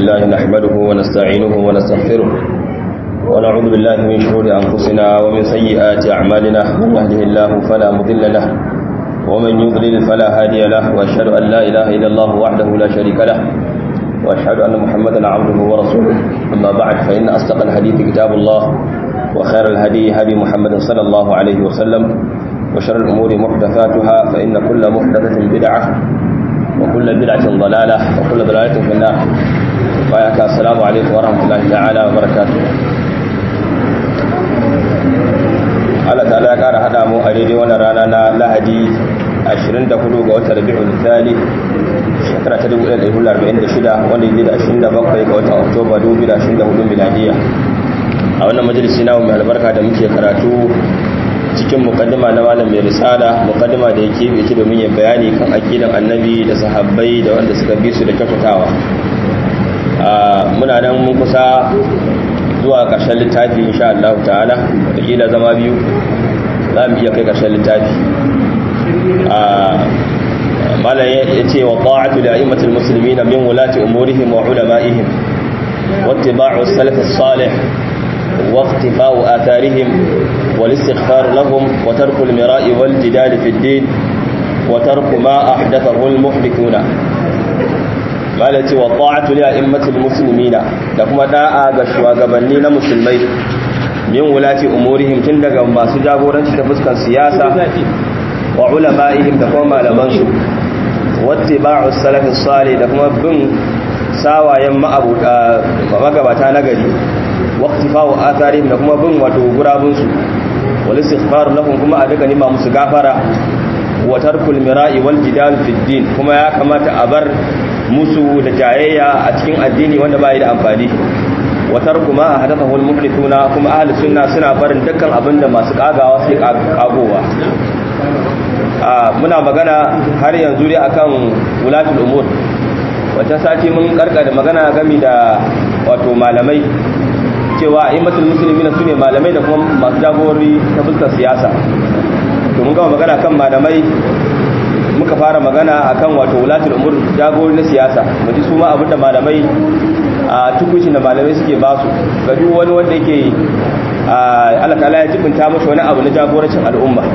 لله نحمده ونستعينه ونستغفره ونعوذ بالله من شرور أنفسنا ومن سيئات أعمالنا من يهده الله فلا مضل له ومن يضلل فلا هادي له وأشهد أن لا إله إلا الله وحده لا شريك له وأشهد أن محمدا عبده ورسوله أما بعد فإن أصدق الحديث كتاب الله وخير الهدي هدي محمد صلى الله عليه وسلم وشر الأمور محدثاتها فإن كل محدثة بدعة وكل بدعة ضلالة وكل ضلالة في النار وياك السلام عليكم ورحمة الله تعالى وبركاته Allah ta'ala ya ƙara haɗa mu a daidai wannan rana na Lahadi 24 ga watan Rabiul Thani shekara ta 1446 wanda yake da 27 ga watan Oktoba 2024 miladiya a wannan majalisi namu mai albarka da muke karatu cikin mukaddima na malam mai risala mukaddima da yake bi domin ya bayani kan aqidan annabi da sahabbai da wanda suka bi su da kyautatawa muna nan mun kusa zuwa ƙarshen littafi insha Allah ta'ala da kila zama biyu za mu iya kai ƙarshen littafi malam ya ce wa ta'atu da a'immatul muslimina min wulati umurihim wa ulama'ihim wattiba'u salaf as-salih واقتفاء آثارهم والاستغفار لهم وترك المراء والجدال في الدين وترك ما أحدثه المحدثون قالت والطاعة لأئمة المسلمين لكم داء بشوى قبلين مسلمين من ولاة أمورهم تندق ما سجابورا تفسك السياسة وعلمائهم تقوم على منشو واتباع السلف الصالح لكم بن ساوى يما أبو مغبتا نقري waqtifawu atharihim da kuma bin wato gurabun su wal istighfar lahum kuma a daga nima musu gafara wa tarkul mira'i wal jidal fi din kuma ya kamata a bar musu da jayayya a cikin addini wanda bai da amfani wa tarku ma hadathahu al muhdithuna kuma ahli sunna suna barin dukkan abinda masu kagawa sai kagowa muna magana har yanzu dai akan wulatul umur wata sati mun karka da magana game da wato malamai cewa a'immatul muslimina sune malamai da kuma masu jagorori ta fuskar siyasa to mun gama magana kan malamai muka fara magana akan wato wulatul umur jagorori na siyasa mu ji su ma abinda malamai a tukucin da malamai suke ba su ga duk wani wanda yake Allah ta'ala ya tibinta masa wani abu na jagorancin al'umma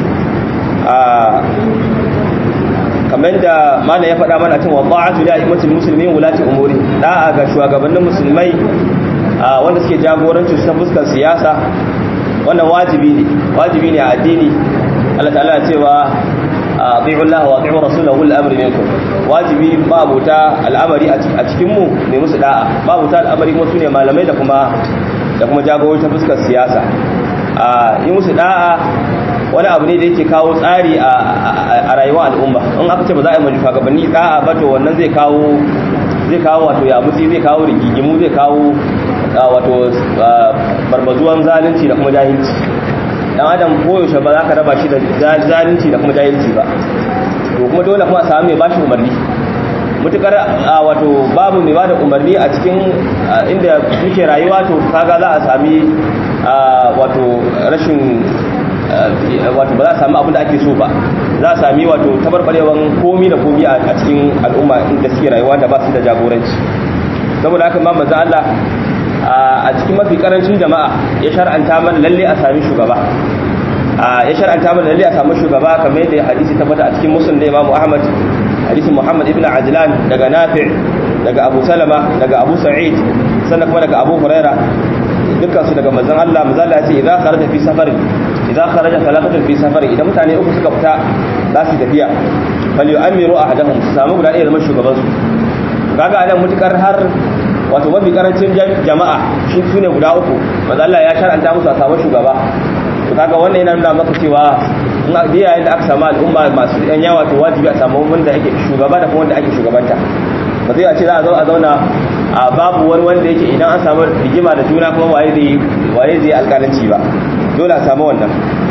kamar da malam ya faɗa mana cewa ta'atu da a'immatul muslimin wulati umuri da'a ga shugabannin musulmai wanda suke jagorancin ta fuskar siyasa wannan wajibi ne wajibi ne a addini Allah ta'ala cewa ati'u Allah wa ati'u rasulahu al-amri minkum wajibi babuta al'amari a cikin mu ne musu da'a babuta al'amari kuma sune malamai da kuma da kuma jagorancin fuskar siyasa a yi musu da'a wani abu ne da yake kawo tsari a rayuwar al'umma in aka ce ba za a yi majufa gabanni da'a ba to wannan zai kawo zai kawo wato yabutsi zai kawo rigigimu zai kawo wato barbazuwan zalunci da kuma jahilci dan adam koyaushe ba za ka raba shi da zalunci da kuma jahilci ba to kuma dole kuma a samu mai bashi umarni mutukar wato babu mai bada umarni a cikin inda muke rayuwa to kaga za a sami wato rashin wato ba za a sami abin da ake so ba za a sami wato tabarbarewan komi da komi a cikin al'umma inda suke rayuwa da ba su da jagoranci saboda haka ma manzo Allah a cikin mafi karancin jama'a ya shar'anta mana lalle a sami shugaba ya shar'anta mana lalle a sami shugaba kamar yadda hadisi tabbata a cikin muslim da Imam Ahmad hadisin Muhammad ibn Ajlan daga Nafi' daga Abu Salama daga Abu Sa'id sannan kuma daga Abu Huraira dukkan su daga manzon Allah manzo Allah ya ce idza kharaja fi safarin idza kharaja thalathatu fi safarin idan mutane uku suka fita za su tafiya fal yu'amiru ahadahum su samu guda ɗaya zama shugaban su kaga anan mutukar har wato mafi karancin jama'a shi su ne guda uku maza Allah ya shar'anta musu a samu shugaba to kaga wannan yana nuna maka cewa in a biya da aka samu al'umma masu yan yawa to wajibi a samu wanda ake shugaba da kuma wanda ake shugabanta ba zai a ce za a zo a zauna a babu wani wanda yake idan an samu rigima da juna kuma waye zai waye zai alƙalanci ba dole a samu wannan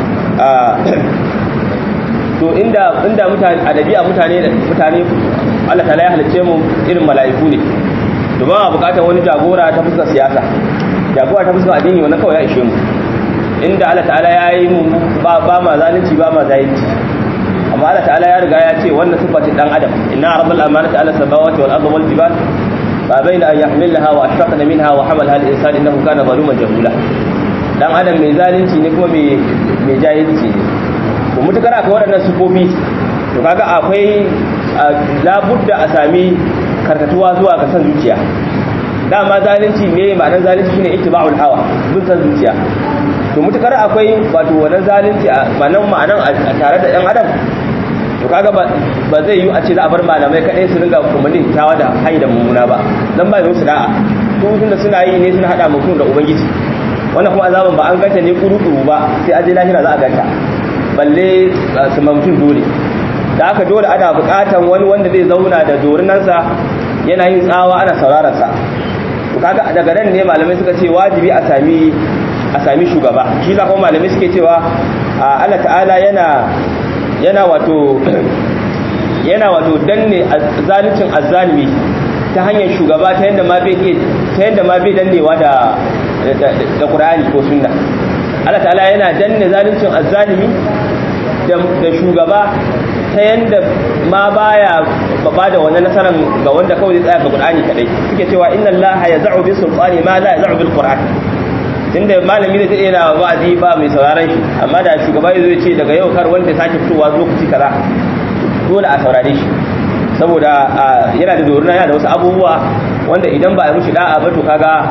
to inda inda mutane a dabi'a mutane mutane Allah ta ya halice mu irin mala'iku ne to ba bukatar wani jagora ta fuskar siyasa jagora ta fuskar addini wannan kawai ya ishe mu inda Allah ta'ala ya yi mu ba ba ma zalunci ba ma zalunci amma Allah ta'ala ya riga ya ce wannan sifatin dan adam inna rabbal amanati ala samawati wal ardi wal jibal ba baina an yahmilha wa ashfaqna minha wa hamalha al-insan innahu kana zaluman jahula dan adam mai zalunci ne kuma mai mai jahilci ne to mutukar akwai waɗannan sifofi to kaga akwai labudda a sami karkatuwa zuwa ga san zuciya dama zalunci ne ma'anar zalunci shine ittiba'ul hawa bin san zuciya to mutukar akwai wato wannan zalunci a ma'anar ma'anar a tare da ɗan adam to kaga ba zai yi a ce za a bar malamai kaɗai su ringa umarnin kyawa da hayi da mummuna ba dan ba yau su da'a su da suna yi ne suna hada mutum da ubangiji wannan kuma azaban ba an ganta ne kuru-kuru ba sai aje lahira za a ganta balle su mutum dole da aka dole ana bukatan wani wanda zai zauna da dorinansa yana yin tsawa ana sauraron sa to kaga daga nan ne malamai suka ce wajibi a sami a sami shugaba shi za kuma malamai suke cewa Allah ta'ala yana yana wato yana wato danne zaluncin azzalimi ta hanyar shugaba ta yanda ma bai ta yanda ma bai dannewa da da Qur'ani ko sunna Allah ta'ala yana danne zaluncin azzalimi da shugaba ta yanda ma baya ba da wannan nasaran ga wanda kawai zai tsaya ga Qur'ani kadai suke cewa inna Allaha yaz'u bi sultani ma la yaz'u bil Qur'an tunda malami ne zai yana wa'azi ba mai sauraron shi amma da shugaba zai ce daga yau kar wanda sake fitowa lokaci kaza dole a saurare shi saboda yana da doruna yana da wasu abubuwa wanda idan ba a mishi da'a ba to kaga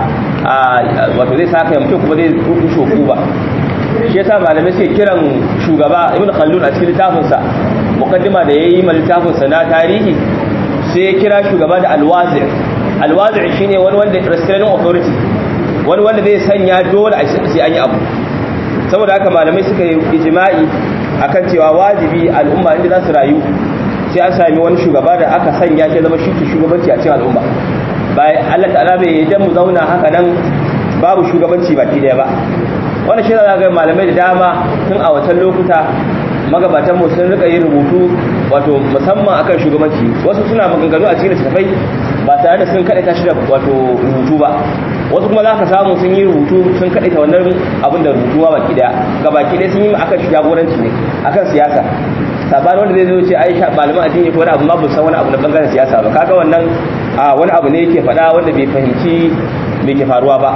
wato zai saka mutum kuma zai rushe ku ba shi yasa malamai suke kiran shugaba ibn khaldun a cikin littafinsa mukaddima da yayi ma littafinsa na tarihi sai ya kira shugaba da alwazir alwazir shine wani wanda restraining authority wani wanda zai sanya dole a sai an yi abu saboda haka malamai suka yi ijma'i akan cewa wajibi al'umma inda za su rayu sai an sami wani shugaba da aka sanya shi zama shi ke shugabanci a cikin al'umma bai Allah ta'ala bai yi mu zauna haka nan babu shugabanci baki daya ba wannan shi za ga malamai da dama tun a wancan lokuta magabatan mu sun rika yin rubutu wato musamman akan shugabanci wasu suna maganganu a cikin littattafai ba tare da sun kaɗaita shi da wato rubutu ba wasu kuma za ka samu sun yi rubutu sun kaɗaita wannan abin da rubutuwa baki daya ga baki daya sun yi akan jagoranci ne akan siyasa sabanin wanda zai zo ce ai malaman addini ko wani abu ma bu san wani abu na bangaren siyasa ba kaga wannan wani abu ne yake faɗa wanda bai fahimci me ke faruwa ba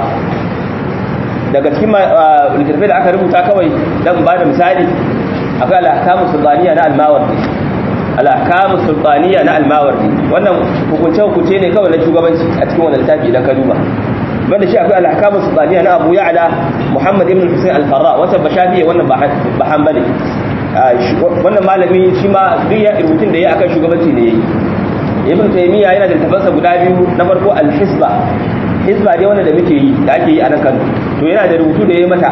daga cikin littattafai da aka rubuta kawai dan ba da misali akwai al-ahkamu sultaniya na al-mawardi al-ahkamu sultaniya na al-mawardi wannan hukunce hukunce ne kawai na shugabanci a cikin wannan littafi idan ka duba banda shi akwai al-ahkamu sultaniya na Abu Ya'la Muhammad ibn Husayn al-Farra wata bashafi wannan ba hanbali wannan malami shi ma duk ya rubutun da ya akan shugabanci ne yayi ibn taymiya yana da tafansa guda biyu na farko al-hisba hisba dai wanda da muke yi da ake yi a nan Kano to yana da rubutu da yayi mata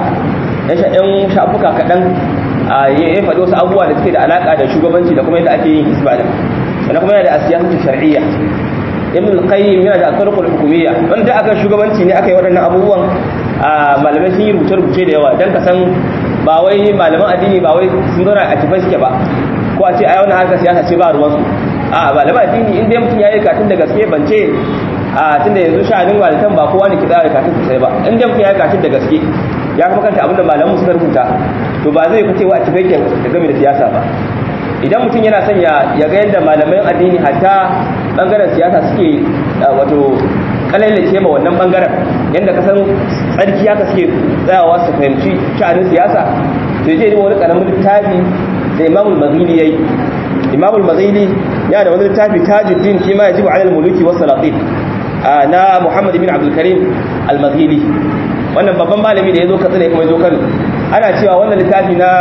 yan shafuka kaɗan ya faɗi wasu abubuwa da suke da alaƙa da shugabanci da kuma yadda ake yin hisba da sannan kuma yana da asiyasatu shar'iyya ibn al-qayyim yana da asarqul hukumiyya wanda aka shugabanci ne aka yi waɗannan abubuwan malamai sun yi rubuce-rubuce da yawa dan ka san ba wai malaman addini ba wai sun zauna a tafai suke ba ko a ce ai wannan haka siyasa ce ba ruwansu a malaman addini in dai mutum ya yi katun da gaske ban ce a tunda yanzu sha'anin walitan ba kowa ne ki tsara katun sosai ba in dai mutum ya yi katun da gaske ya kuma kanta abinda malamu suka rubuta to ba zai kace wa a tafai ke da game da siyasa ba idan mutum yana son ya ga yadda malaman addini hatta bangaren siyasa suke wato kalailace ma wannan bangaren yadda ka san tsarki haka suke tsayawa su fahimci sha'anin siyasa to je ne wani karamin littafi da imamul mazili yayi imamul mazili yana da wani littafi tajuddin fi ma yajibu ala al-muluki was salatin na muhammad ibn abdul karim al-mazili wannan babban malami da yazo katsina kuma yazo kano ana cewa wannan littafi na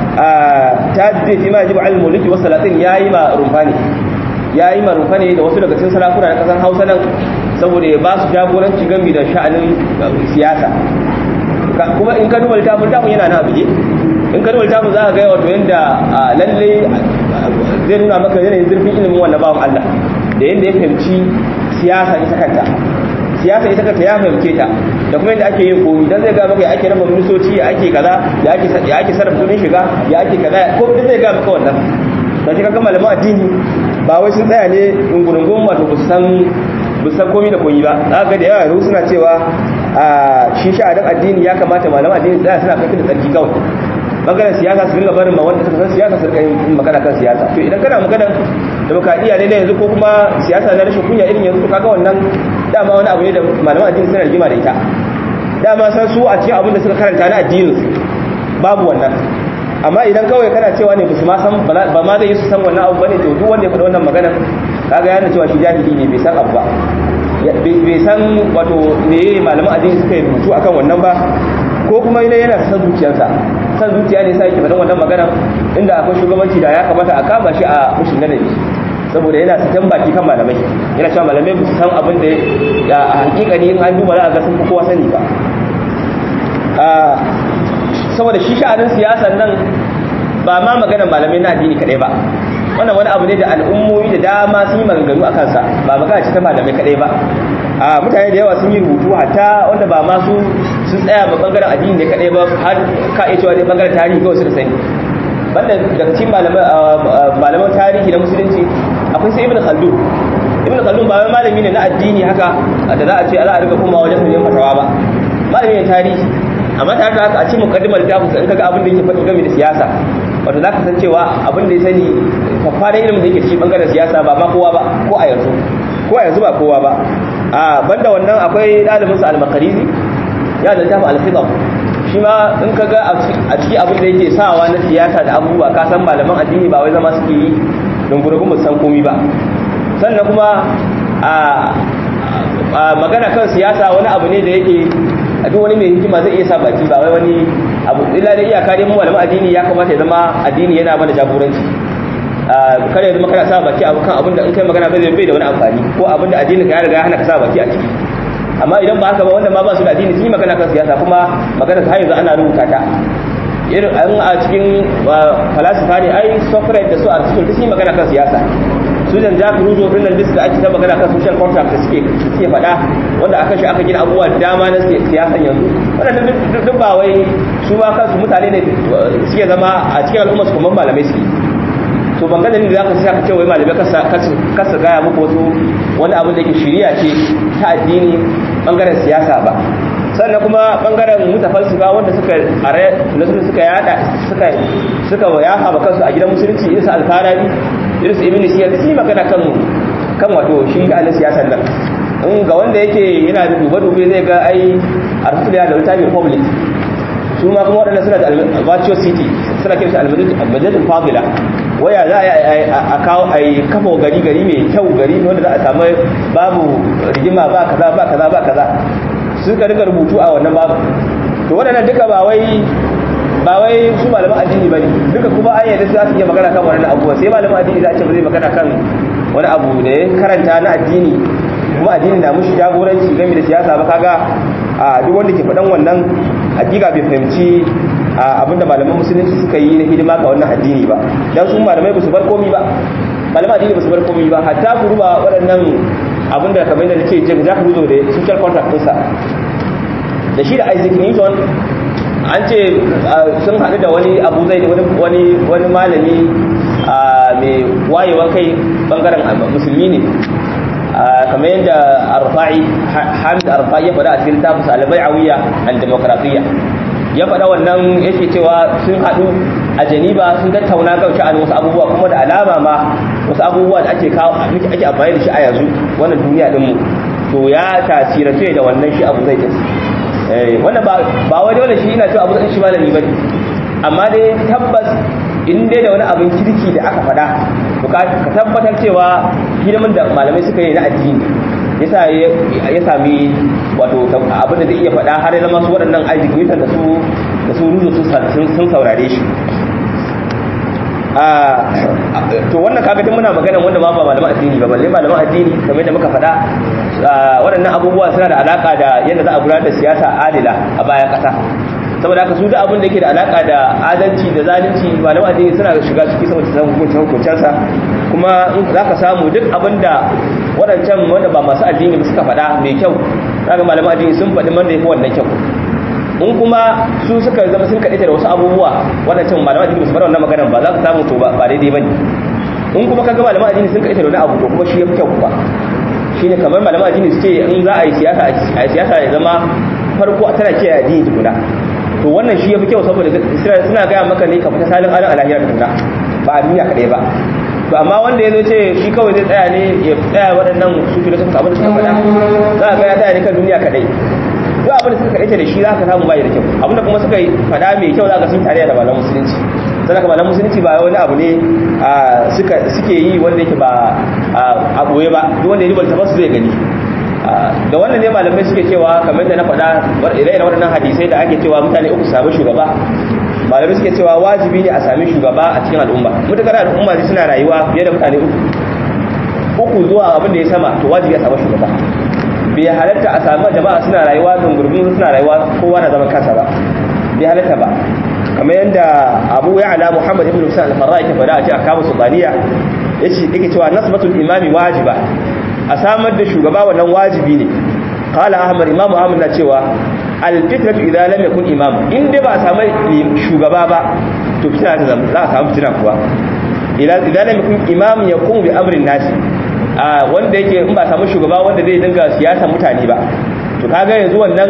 tajuddin fi ma yajibu ala al-muluki was salatin yayi ma rumfani yayi ma rumfani da wasu daga cikin sarakuna na kasan Hausa nan saboda ya ba su jagoranci gami da sha'anin siyasa kuma in ka duba littafin littafin yana na abuje in ka duba littafin za ka ga wato yadda lalle zai nuna maka yanayin zurfin ilimin wannan bawan Allah da yadda ya fahimci siyasa ita kanta siyasa ita kanta ya fahimce ta da kuma yadda ake yin komi dan zai ga maka ya ake raba ministoci ya ake kaza ya ake ya ake sarrafa kudin shiga ya ake kaza ko duk zai ga maka wannan to shi kaga malaman addini ba wai sun tsaya ne dungurungun wato ba san san komi da koyi ba za ga da yawa yau suna cewa a shi sha'adin addini ya kamata malaman addini tsaya suna kai da tsarki kawai bangaren siyasa su ringa barin ma wanda suka san siyasa su ringa yin magana kan siyasa to idan kana maganar demokradiyya ne na yanzu ko kuma siyasa na rashin kunya irin yanzu to kaga wannan dama wani abu ne da malaman addini suna rigima da ita dama san su a cikin abin da suka karanta na addinin su babu wannan amma idan kawai kana cewa ne basu ma san ba ma zai yi su san wannan abu bane to duk wanda ya faɗa wannan magana kaga yana cewa shi jahili ne bai san abu ba bai san wato me malaman addini suka yi rubutu akan wannan ba ko kuma yana yana san zuciyarsa san zuciya ne sai yake faɗan wannan magana inda akwai shugabanci da ya kamata a kama shi a mushin ladabi saboda yana sakan baki kan malamai yana cewa malamai ba su san abin da ya a hakikani in an duba za a ga sun fi kowa sani ba saboda shi sha'anin siyasar nan ba ma maganar malamai na addini kadai ba wannan wani abu ne da al'ummomi da dama sun yi maganganu a kansa ba magana ce ta malamai kadai ba a mutane da yawa sun yi rubutu hatta wanda ba masu sun tsaya ba bangaren addini ne kadai ba har ka iya cewa dai bangaren tarihi kawai suka sani banda daga cikin malaman tarihi na musulunci akwai sai ibn khaldun ibn khaldun ba wai malami ne na addini haka da za a ce za a riga kuma wajen yin fatawa ba malami ne tarihi amma tare da haka a cikin mukaddimar littafin in kaga abin da yake faɗi game da siyasa wato za ka san cewa abin da ya sani fafarin ilimin da yake cikin bangaren siyasa ba ma kowa ba ko a yanzu ko a yanzu ba kowa ba a banda wannan akwai ɗalibinsa al-makarizi ya da littafin al-khidam shi ma in ka ga a ciki abin da yake sawa na siyasa da abubuwa ka san malaman addini ba wai zama suke yi don gurgun san komi ba sannan kuma a magana kan siyasa wani abu ne da yake a duk wani mai hikima zai iya sa baki ba wai wani abu illa da iyaka dai mu malaman addini ya kamata ya zama addini yana mana jagoranci kada ya zama kana sa baki abu kan abin da in kai magana bai bai da wani amfani ko abin da addini ka ya riga ya hana ka sa baki a ciki amma idan ba haka ba wanda ma ba su da addini sun yi magana kan siyasa kuma magana ta yanzu ana rubuta ta irin an a cikin falasifa ne ai Socrates da su Aristotle sun yi magana kan siyasa su jan Jack Rousseau din nan da ake ta magana kan social contract da suke suke faɗa wanda aka shi aka gina abubuwa da dama na siyasan yanzu wannan duk ba wai su ba kansu mutane ne suke zama a cikin al'umma su kuma malamai suke to ban ganin da zaka sai ka ce wai malamai kasa kasa gaya muku wasu wani abu da yake shiriya ce ta addini bangaren siyasa ba sannan kuma bangaren mutafalsifa wanda suka are nasu suka yada suka suka yafa ba kansu a gidan musulunci irin su alfarabi irin su ibn siyar su magana kan kan wato shi ga siyasan nan in ga wanda yake yana da duba dube zai ga ai arsul ya da littafin republic su ma kuma waɗanda suna da virtual city suna kiran shi almajidin fadila waya za a kawo a yi kafa gari gari mai kyau gari wanda za a samu babu rigima ba kaza ba kaza ba kaza suka riga rubutu a wannan babu to waɗannan duka ba wai ba wai su malaman addini bane duka kuma an yadda za su iya magana kan wannan abubuwa sai malaman addini za a ce ba zai magana kan wani abu da ya karanta na addini kuma addini na mushi jagoranci game da siyasa ba kaga a duk wanda ke faɗan wannan hakika bai fahimci abinda malaman musulunci suka yi na hidima ga wannan addini ba dan su malamai ba su bar komi ba malaman addini ba su bar komi ba hatta ku duba waɗannan abinda kamar yadda ce jin za ka zo da social contract ɗinsa da shi da Isaac Newton an ce sun haɗu da wani abu zai wani wani malami mai wayewan kai bangaren musulmi ne kamar yadda arfa'i hamid arfa'i ya faɗa a cikin tafisa albai'awiyya and demokradiyya ya faɗa wannan yake cewa sun haɗu a janiba sun tattauna kan sha'anin wasu abubuwa kuma da alama ma wasu abubuwa da ake kawo ake amfani da shi a yanzu wannan duniya ɗinmu to ya tasirace da wannan shi abu zai tafi wannan ba wai dole shi ina cewa abu zai shi malami bane amma dai tabbas in dai da wani abin kirki da aka faɗa to ka tabbatar cewa hidimin da malamai suka yi na addini yasa ya sami wato abin da zai iya faɗa har ya zama su waɗannan Isaac Newton da su da su ruzo sun saurare shi to wannan kaga din muna magana wanda ma ba malaman addini ba balle malaman addini kamar yadda muka faɗa waɗannan abubuwa suna da alaka da yadda za a gudanar da siyasa adila a bayan ƙasa saboda haka su da abin da yake da alaka da adalci da zalunci malaman addini suna shiga ciki saboda san hukuncin hukuncensa kuma in za ka samu duk abin da waɗancan wanda ba masu addini ba suka faɗa mai kyau zaka malaman addini sun faɗi wanda ya fi wannan kyau in kuma su suka zama sun kaɗaita da wasu abubuwa waɗancan malaman addini ba su fara wannan maganar ba za ka samu to ba daidai ba ne in kuma ka ga malaman addini sun kaɗaita da wani abu to kuma shi ya fi kyau ba shi ne kamar malaman addini su ce in za a yi siyasa a yi siyasa ya zama farko tana kiyaye addini tukuna to wannan shi yafi kyau saboda suna gaya maka ne ka fita salin alin alahiyar tunna ba a duniya kadai ba to amma wanda ya zo ce shi kawai zai tsaya ne ya tsaya waɗannan su fi da suka abin da suka faɗa za a ga ya tsaya ne kan duniya kadai duk abin da suka kaɗaita da shi za ka samu bai da kyau abin da kuma suka yi faɗa mai kyau za ka sun tare da malam musulunci sannan ka malam musulunci ba wani abu ne suke yi wanda yake ba a ɓoye ba duk wanda ya ribar tabbas zai gani da wannan ne malamai suke cewa kamar da na faɗa ire-iren waɗannan hadisai da ake cewa mutane uku samu shugaba malamai suke cewa wajibi ne a sami shugaba a cikin al'umma mutakar al'umma suna rayuwa fiye da mutane uku uku zuwa abin da ya sama to wajibi a samu shugaba bai halatta a samu jama'a suna rayuwa don gurbin suna rayuwa kowa na zaman kansa ba bai halatta ba kamar yadda abu ya ala muhammad ibn musa al-farra yake faɗa a cikin akamu sultaniya yace yake cewa nasbatul imami wajiba a samar da shugaba wannan wajibi ne qala ahmad imam ahmad na cewa al-fitratu idza lam yakun imam in dai ba a samu shugaba ba to fitina ta zama za a samu fitina kuwa idan lam yakun imam yakun bi amrin nasi wanda yake in ba samu shugaba wanda zai dinga siyasa mutane ba to kaga yanzu wannan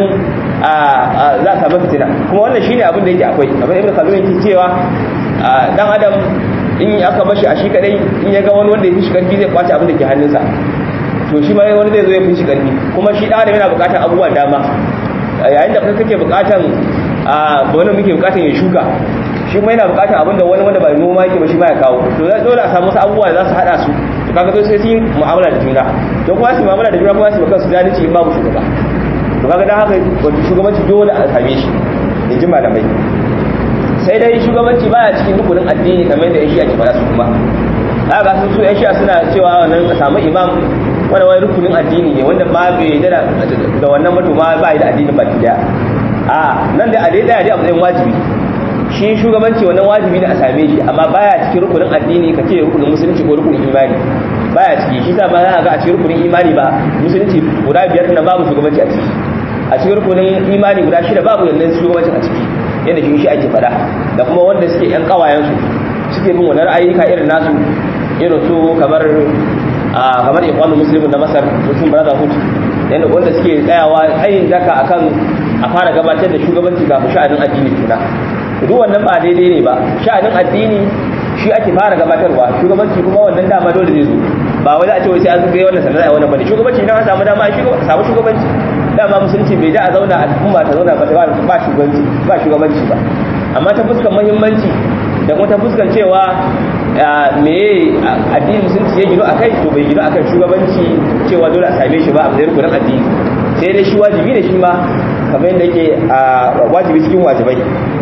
za a samu fitina kuma wannan shine abin da yake akwai abin ibn khaldun yake cewa dan adam in aka bashi a shi kadai in ya ga wani wanda ya fi shi karfi zai kwace abin da ke hannunsa to shi ma wani zai zo ya fi shi karfi kuma shi dan adam yana bukatar abubuwa dama yayin da kake bukatan a wani muke bukatan ya shuka shi ma yana bukatar abin da wani wanda ba noma yake ba shi ma ya kawo to dole a samu wasu abubuwa da za su hada su to kaga to sai su yi mu'amala da juna to kuma su mu'amala da juna kuma su baka su zalunci in babu shugaba to kaga dan haka wato shugabanci dole a same shi in ji malamai sai dai shugabanci baya cikin rukunin addini kamar da yan shi'a ke fara su kuma haka sun su yan shi'a suna cewa wannan a samu imam wanda wani rukunin addini ne wanda ba bai da da wannan mutum ma ba da addinin baki daya a nan da a dai daya dai a matsayin wajibi shi shugabanci wannan wajibi ne a same shi amma baya cikin rukunin addini ka ce rukunin musulunci ko rukunin imani baya ciki shi sa ba za a ga a cikin rukunin imani ba musulunci guda biyar na babu shugabanci a ciki a cikin rukunin imani guda shida babu yannan shugabancin a ciki yadda shi shi ake fada da kuma wanda suke yan kawayensu suke bin wannan ayyuka irin nasu irin su kamar a kamar ikhwanul muslimin na masar muslim brotherhood yadda wanda suke tsayawa tsayin daka akan a fara gabatar da shugabanci kafin sha'anin addini tuna duk wannan ba daidai ne ba sha'anin addini shi ake fara gabatarwa shugabanci kuma wannan dama dole zai zo ba wai za a ce wai sai an zuga wannan sanar da wannan bane shugabanci idan an samu dama a samu shugabanci dama musulunci bai da a zauna al'umma ta zauna ba shugabanci ba shugabanci ba amma ta fuskar muhimmanci da kuma ta fuskar cewa me addini musulunci ya gino a kai to bai gino a kan shugabanci cewa dole a same shi ba a matsayin kudin addini sai dai shi wajibi ne shi ma kamar yadda yake wajibi cikin wajibai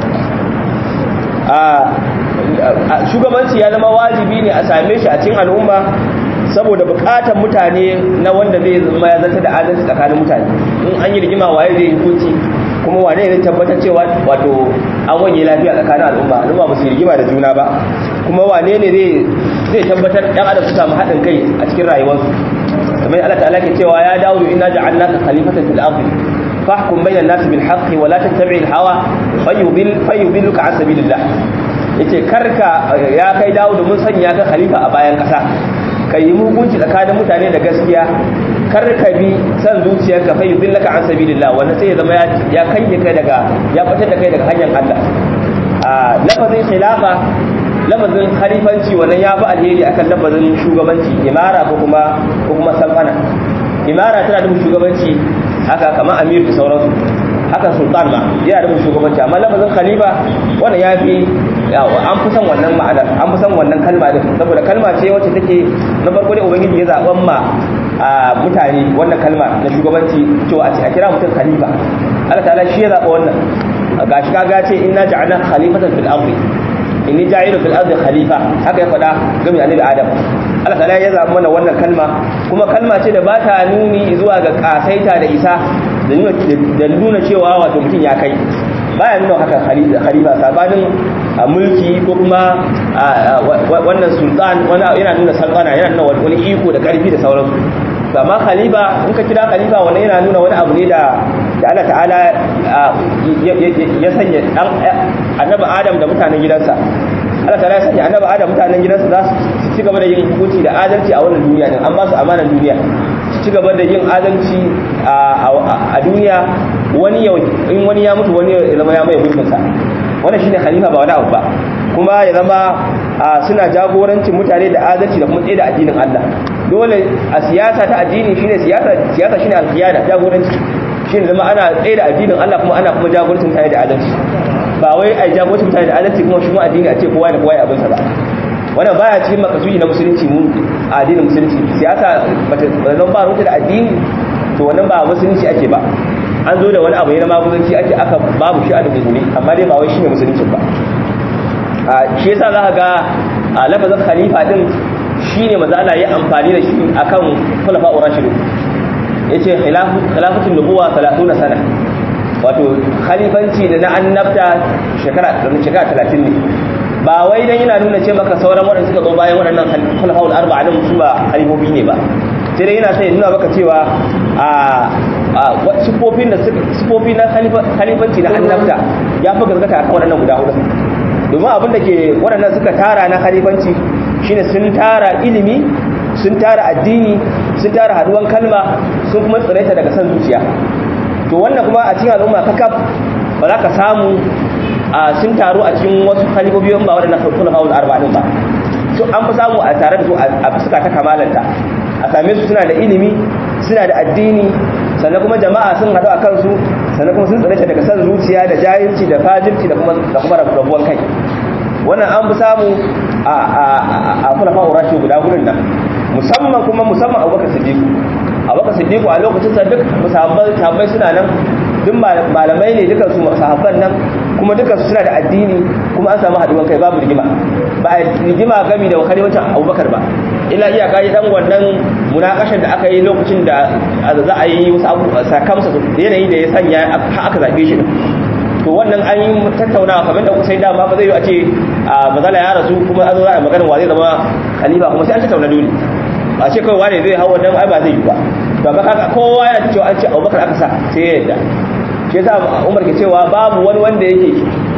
shugabanci ya zama wajibi ne a same shi a cikin al'umma saboda bukatar mutane na wanda zai zama ya zanta da adalci tsakanin mutane in an yi rigima waye zai hukunci kuma wane ne tabbatar cewa wato an wanye lafiya tsakanin al'umma al'umma ba su rigima da juna ba kuma wane ne zai zai tabbatar dan adam su samu haɗin kai a cikin rayuwarsu kamar Allah ta'ala ke cewa ya dawo inna ja'alnaka khalifatan fil ardi fahkum bainan nasi bil haqqi wa la tattabi'il hawa fayudil fayudilluka an sabilillah yace karka ya kai dawo mun sanya ka khalifa a bayan kasa ka yi hukunci tsakanin mutane da gaskiya kar ka bi san zuciyarka fa yudillaka an sabilillah wanda sai ya zama ya kange kai daga ya fitar da kai daga hanyar Allah a lafazin khilafa lafazin khalifanci wannan ya fi alheri akan lafazin shugabanci imara ko kuma ko kuma salfana imara tana da shugabanci haka kamar amir da sauransu haka sultan ma yana da shugabanci amma lafazin khalifa wannan ya fi an fi son wannan ma'anar an fi son wannan kalma din saboda kalma ce wacce take na farko dai ubangiji ya zaben ma a mutane wannan kalma na shugabanci to a kira mutum khalifa Allah ta'ala shi ya zaba wannan gashi kaga ce inna ja'alna khalifatan fil ardi inni ja'ilu fil ardi khalifa haka ya faɗa game annabi adam Allah ta'ala ya zaba mana wannan kalma kuma kalma ce da ba ta nuni zuwa ga kasaita da isa da nuna cewa wato mutum ya kai baya nuna haka khalifa sabanin mulki ko kuma wannan sultan yana nuna sultana yana nuna wani iko da karfi da sauransu amma khalifa in ka kira khalifa wannan yana nuna wani abu ne da da Allah ta'ala ya sanya dan annabi Adam da mutanen gidansa Allah ta'ala ya sanya annabi Adam mutanen gidansa za su ci gaba da yin hukunci da adalci a wannan duniya din an ba su amanar duniya su ci gaba da yin adalci a duniya wani yau in wani ya mutu wani ya zama ya mai gurbin sa wannan shine khalifa ba wani abu ba kuma ya zama suna jagorancin mutane da adalci da kuma tsaye da addinin Allah dole a siyasa ta addini shine siyasa siyasa shine alqiyada jagoranci shine zama ana tsaye da addinin Allah kuma ana kuma jagorancin mutane da adalci ba wai ai jagorancin mutane da adalci kuma shi kuma addini a ce kowa da kowa ya abin sa ba wannan baya cikin makasudi na musulunci mu a addinin musulunci siyasa bata zan ba rubuta da addini to wannan ba musulunci ake ba an zo da wani abu ne na maguzanci ake aka babu shi a dubbuni amma dai ba wai shine musulunci ba shi yasa za ka ga a lafazin khalifa din shine maza Allah ya amfani da shi akan khulafa urashidu yace khilafatul nubuwa 30 sana wato khalifanci da na annabta shekara shekara 30 ne ba wai dan yana nuna ce maka sauran waɗanda suka zo bayan waɗannan khulafa'ul arba'a din su ba khalifofi ne ba sai dai yana sai nuna maka cewa a sifofin da sifofi na khalifanci na annabta ya fi gaskata akan waɗannan guda hudu domin abin da ke waɗannan suka tara na khalifanci shine sun tara ilimi sun tara addini sun tara haduwan kalma sun kuma tsiraita daga san zuciya to wannan kuma a cikin al'umma kakaf ba za ka samu sun taru a cikin wasu khalifofi ba waɗannan khulafa'ul arba'in ba to an fi samu a tare da su a fuska ta kamalanta a same su suna da ilimi suna da addini sannan kuma jama'a sun haɗu a kansu sannan kuma sun tsare daga san zuciya da jahilci da fajirci da kuma da kuma rabuwan kai wannan an fi samu a a a kulafa urashi guda gudun nan musamman kuma musamman abubakar siddiqu abubakar siddiqu a lokacin sa duk sahabbai suna nan duk malamai ne dukan su sahabban nan kuma dukan su suna da addini kuma an samu haduwan kai babu rigima ba a rigima gami da wakali wancan abubakar ba ila iyaka yi dan wannan munakashar da aka yi lokacin da za a yi wasu abu sakamsa yanayi da ya sanya aka zaɓe shi to wannan an yi tattaunawa kamar da sai dama ba zai yi a ce a mazala ya rasu kuma an zo za a maganin wa zai zama khalifa kuma sai an tattauna dole a ce kawai wane zai hau wannan ai ba zai yi ba to amma kaga kowa yana cewa an ce abubakar aka sa sai ya yadda shi yasa umar ke cewa babu wani wanda yake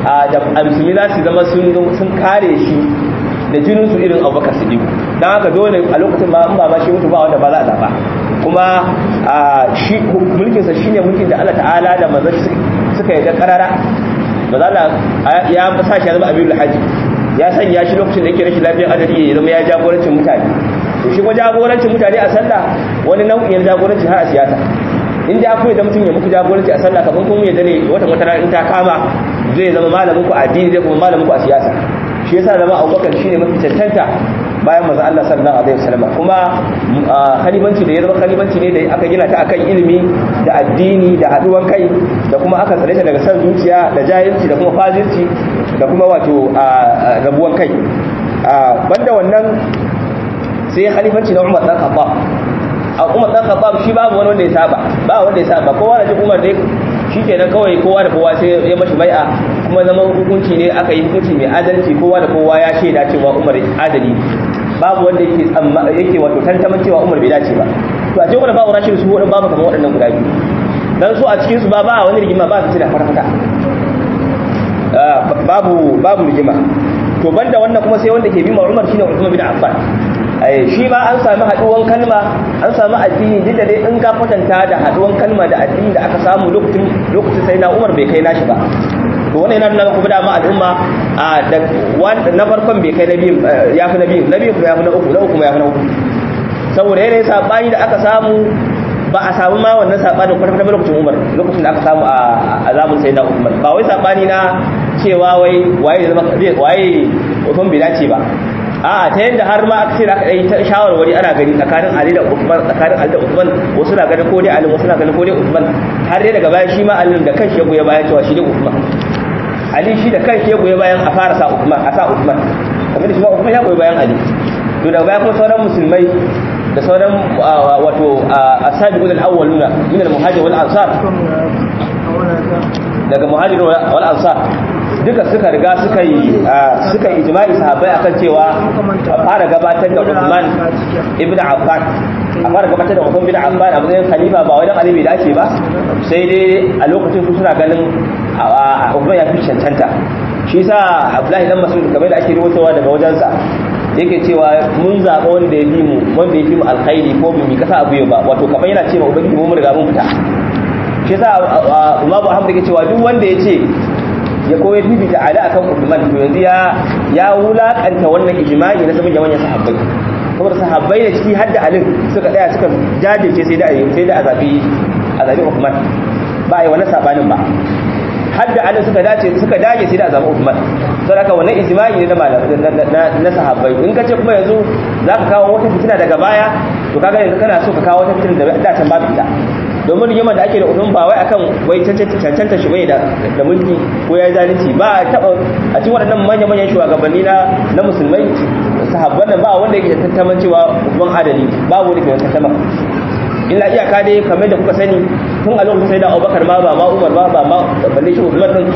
a musulmi za su zama sun kare shi da jinin su irin abubakar siddiq dan haka dole a lokacin ba in ba ba shi mutu ba wanda ba za a zaba kuma shi mulkin sa shine mulkin da Allah ta'ala da manzon suka yi karara ba za ya sa shi ya zama abin haji ya sanya shi lokacin da yake rashin lafiyar adadi ya zama ya jagorancin mutane to shi kuma jagorancin mutane a sallah wani nau'in jagoranci har a siyasa in da akwai da mutum ya muku jagoranci a sallah kafin kuma ya dane wata wata in ta kama zai zama malamin ku a addini zai kuma malamin ku a siyasa shi yasa zama abubakar shine mafi cancanta bayan manzon Allah sallallahu alaihi wasallam kuma khalifanci da ya zama khalifanci ne da aka gina ta akan ilimi da addini da haduwan kai da kuma aka tsare ta daga san zuciya da jahilci da kuma fajirci da kuma wato rabuwan kai banda wannan sai khalifanci na Umar dan Khattab a Umar dan Khattab shi babu wani wanda ya saba ba wanda ya saba kowa da ji Umar dai shikenan kawai kowa da kowa sai ya mashi bai'a kuma zama hukunci ne aka yi hukunci mai adalci kowa da kowa ya shaida cewa Umar adali babu wanda yake tsamma yake wato tantaman cewa Umar bai dace ba to a cikin wannan babu rashin su wadin babu kamar waɗannan guda biyu dan su a cikin su ba ba wani rigima ba su da farfata babu babu rigima to banda wannan kuma sai wanda ke bi Umar shine Uthman bin Affan shi ma an sami haduwan kalma an sami addini duk da dai in ka kwatanta da haduwan kalma da addini da aka samu lokacin lokacin sai na Umar bai kai nashi ba to wannan yana nuna kuma dama al'umma da na farkon bai kai na biyu ya fi na biyu na biyu kuma ya fi na uku na uku kuma ya fi na uku saboda yanayin sabani da aka samu ba a samu ma wannan sabani kwata kwata lokacin Umar lokacin da aka samu a zamun sai na Umar ba wai sabani na cewa wai waye zama waye Uthman bai dace ba a ta yadda har ma aka ce da aka yi ta shawarwari ana gani tsakanin Ali da Uthman tsakanin Ali da Uthman wasu na ganin ko dai Ali wasu na ganin ko dai Uthman har dai daga baya shi ma Ali da kanshi ya goye bayan cewa shi dai Uthman Ali shi da kanshi ya goye bayan a fara sa Uthman a sa Uthman kamar shi ma Uthman ya goye bayan Ali to daga baya kuma sauran musulmai da sauran wato asabiqul awwaluna min al-muhajir wal ansar daga muhajir wal ansar duka suka riga suka yi suka yi ijma'i sahabbai akan cewa a fara gabatar da Uthman ibn Affan a fara gabatar da Uthman ibn Affan a matsayin khalifa ba wai dan Ali bai dace ba sai dai a lokacin su suna ganin Uthman ya fi cancanta shi yasa Abdullahi dan Mas'ud kamar da ake rubutawa daga wajensa yake cewa mun zaɓa wanda ya fi mu wanda ya fi mu alkhairi ko mu kasa abu ba wato kamar yana cewa ubangiji mu riga mun fita shi yasa Imam Ahmad yake cewa duk wanda yace ya koyar bibita Ali akan Uthman to yanzu ya ya wulakanta wannan ijma'i na sabbin manyan sahabbai saboda sahabbai da ciki hadda Ali suka tsaya suka jajirce sai da sai da azabi azabi Uthman ba ai wannan sabanin ba hadda Ali suka dace suka dage sai da azabi Uthman saboda haka wannan ijma'i ne na na sahabbai in kace kuma yanzu zaka kawo wata fitina daga baya to kaga yanzu kana so ka kawo wata fitina da da can babu ita domin rigimar da ake da udun ba wai akan wai cancanta shi bai da da mulki ko ya zalunci ba a taba a cikin waɗannan manya-manyan shugabanni na na musulmai sahabban nan ba wanda yake tantaman cewa ubban adali ba wanda ke tantama illa iyaka dai kamar da kuka sani tun a lokacin sai da Abubakar ma ba ma Umar ba ba ma balle shi Uthman din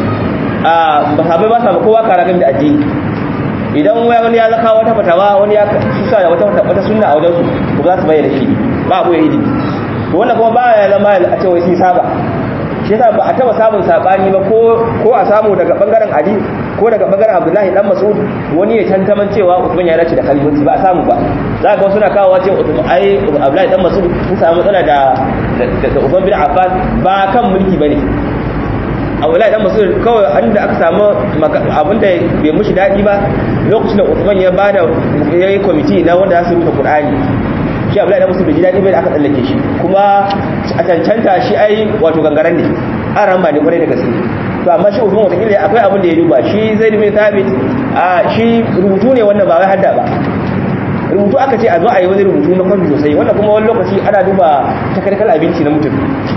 a ba sabai ba sa kowa kara game da addini idan wani ya zaka wata fatawa wani ya susa da wata wata sunna a wajen su ko za su bayyana shi ba abu ya yi to wannan kuma ba ya zama a ce wai sun saba shi yasa ba a taba samun sabani ba ko ko a samu daga bangaren Ali ko daga bangaren Abdullahi dan Mas'ud wani ya tantaman cewa Uthman ya dace da khalifanci ba a samu ba za ga suna kawo cewa Uthman ai Abdullahi dan Mas'ud sun samu matsala da da Uthman bin Affan ba kan mulki bane Abdullahi dan Mas'ud kawai anda aka samu abinda bai mushi dadi ba lokacin da Uthman ya bada yayi committee na wanda za su rubuta Qur'ani shi abu da musu bai ji daɗi bai da aka tsallake shi kuma a cancanta shi ai wato gangaren ne an ramba ne kwarai da gaske to amma shi usman watakila akwai abin da ya duba shi zai bin thabit a shi rubutu ne wannan ba wai hadda ba rubutu aka ce a zo a yi wani rubutu na kwafi sosai wannan kuma wani lokaci ana duba takarkar abinci na mutum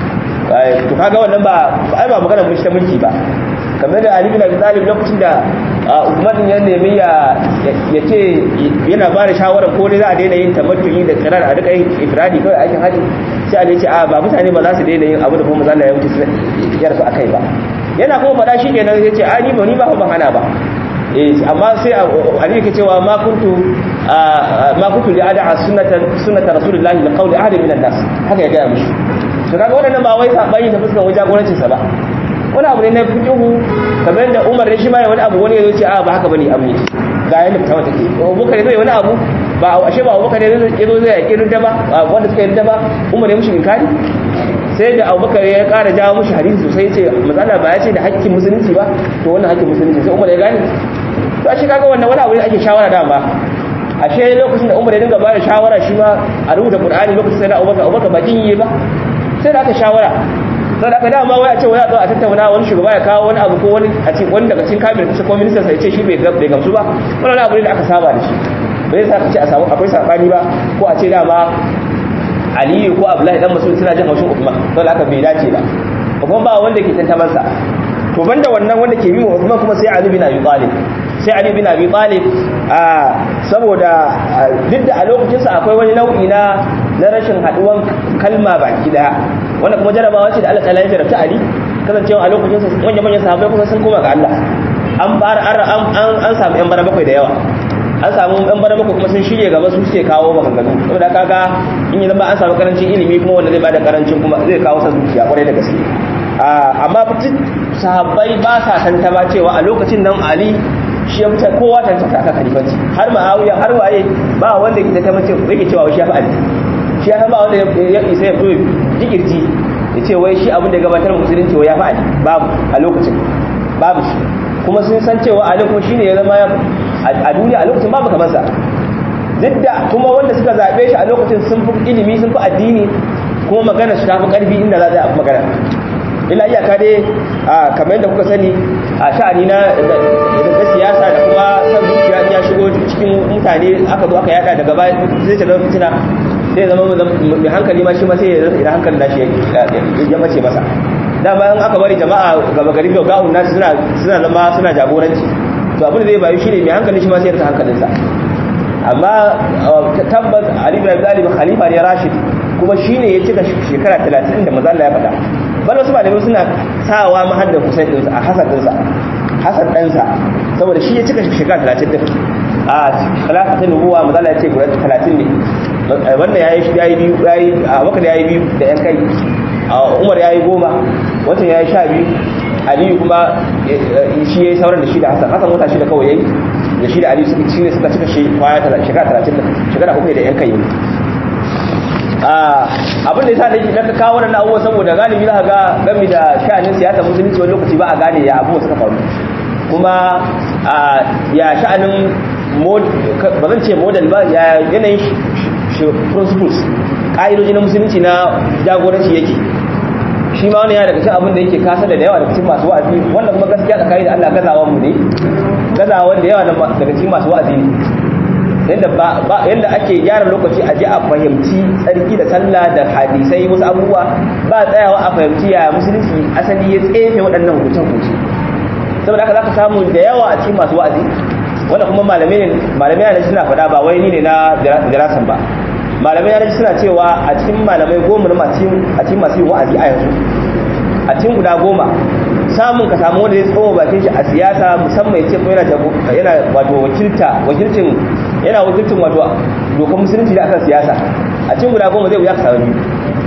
to kaga wannan ba ai ba magana mulki ta mulki ba kamar da Ali bin Abi Talib lokacin da Uthman ya nemi ya ya ce yana ba da shawara ko dai za a daina yin tamattu'i da karar a duka yin ifradi kawai aikin haji sai Ali ya ce a ba mutane ba za su daina yin abu da kuma manzo ya wuce su yarsu akai ba yana kuma faɗa shi kenan ya ce a ni ba ni ba ban hana ba eh amma sai Ali yake cewa ma kuntu ma kuntu li ad'a sunnatan sunnata rasulillahi li qawli ahad min an-nas haka ya ga mishi to kaga wannan ba wai sabani ta fuskan wajen jagorancin sa ba wani abu ne na fiqhu kamar da Umar ne shi ma wani abu wani ya ce a ba haka bane abu ne ga yanda fitawa take Abubakar zai wani abu ba ashe ba Abubakar ne ya zo zai yake rinda ba wanda suka yi rinda ba Umar ya mushi inkari sai da Abubakar ya ƙara jawo mushi hadisi sosai ce matsala ba ya ce da hakkin musulunci ba to wannan hakkin musulunci sai Umar ya gane to ashe kaga wannan wani abu ne ake shawara da ba ashe lokacin da Umar ya dinga ba da shawara shi ma a rubuta Qur'ani lokacin sai da Abubakar Abubakar ba kin yi ba sai da aka shawara sai da aka dama wai a ce wai a zo a tattauna wani shugaba ya kawo wani abu ko wani a ce wani daga cikin kabinet kace ko minister sai ce shi bai bai gamsu ba wannan abu ne da aka saba da shi bai sa ka ce a samu akwai sabani ba ko a ce dama Aliyu ko Abdullahi dan Mas'ud suna jin haushin Uthman don haka bai dace ba kuma ba wanda ke tantaman sa to banda wannan wanda ke bi wa Uthman kuma sai Ali bin Abi Talib sai Ali bin Abi Talib a saboda duk da a lokacin sa akwai wani nau'i na na rashin haduwan kalma baki daya wanda kuma jarabawa ce da Allah ta'ala ya jarabta Ali kasancewa a lokacin sa manyan manyan sahabbai kuma sun koma ga Allah an fara an an an samu yan bana bakwai da yawa an samu yan bana bakwai kuma sun shirye gaba su suke kawo maganganu saboda kaga in yi zama an samu karancin ilimi kuma wanda zai bada karancin kuma zai kawo sa zuciya kwarai da gaske amma fitin sahabbai ba sa tantama cewa a lokacin nan Ali shi ya fita kowa tantata aka kalifanci har ma'awiya har waye ba wanda ke tantama cewa yake cewa shi ya fi Ali shi ya ba wanda ya isa ya fito jikirji ya ce wai shi abin da gabatar musulunci wai ya fi Ali babu a lokacin babu shi kuma sun san cewa Ali kuma shine ya zama a duniya a lokacin babu kamar sa duk da kuma wanda suka zabe shi a lokacin sun fi ilimi sun fi addini kuma magana su ta fi karfi inda za a magana ila iyaka dai kamar yadda kuka sani a sha'ani na siyasa da kuma san zuciya ya shigo cikin mutane aka zo aka yada daga baya zai ta zama fitina zai zama mai hankali ma shi ma sai ya hankali da shi ya mace masa dama in aka bari jama'a gaba gari ga ga'un nasu suna suna zama suna jagoranci to abin da zai bayu shine mai hankali shi ma sai ya rasa hankalinsa amma tabbas Ali bin Abi Talib khalifa ne Rashid kuma shine ya cika shekara 30 da manzo Allah ya faɗa bal wasu malamai suna sawa ma hadda Husain din a Hasan din sa Hasan dan sa saboda shi ya cika shekara 30 din a khilafatin nubuwa manzo Allah ya ce guda 30 ne wannan yayi yayi biyu yayi Abubakar yayi biyu da yan kai Umar yayi goma wancan yayi 12 Aliyu kuma shi yayi sauran da shi da Hasan Hasan wata shi da kawai yayi da shi da Ali suka shine suka cika shi kwaya shekara 30 shekara uku da yan kai abin da ya sa da na kawo wannan abubuwa saboda galibi za ga gami da sha'anin siyasa musulunci wani lokaci ba a gane ya abubuwa suka faru kuma ya sha'anin ba zan ce model ba ya yanayin principles ƙa'idoji na musulunci na jagoranci yake shi ma wani ya daga cikin abin da yake kasa da yawa daga cikin masu wa'azi wanda kuma gaskiya tsakani da Allah gazawan mu ne gazawan da yawa daga cikin masu wa'azi ne yadda ba yadda ake gyara lokaci a ji a fahimci tsarki da sallah da hadisai wasu abubuwa ba tsayawa a fahimci ya musulunci asali ya tsefe waɗannan hukunce-hukunce saboda haka zaka samu da yawa a cikin masu wa'azi wanda kuma malamai ne malamai ne suna faɗa ba wai ni ne na dirasan ba malamai ne suna cewa a cikin malamai goma na a cikin masu yin wa'azi a yanzu a cikin guda goma samun ka samu wanda ya tsawo bakin shi a siyasa musamman ya ce ko yana yana wato wakilta wakilcin yana wakilcin wato dokar musulunci da akan siyasa a cikin guda goma zai wuya ka samu biyu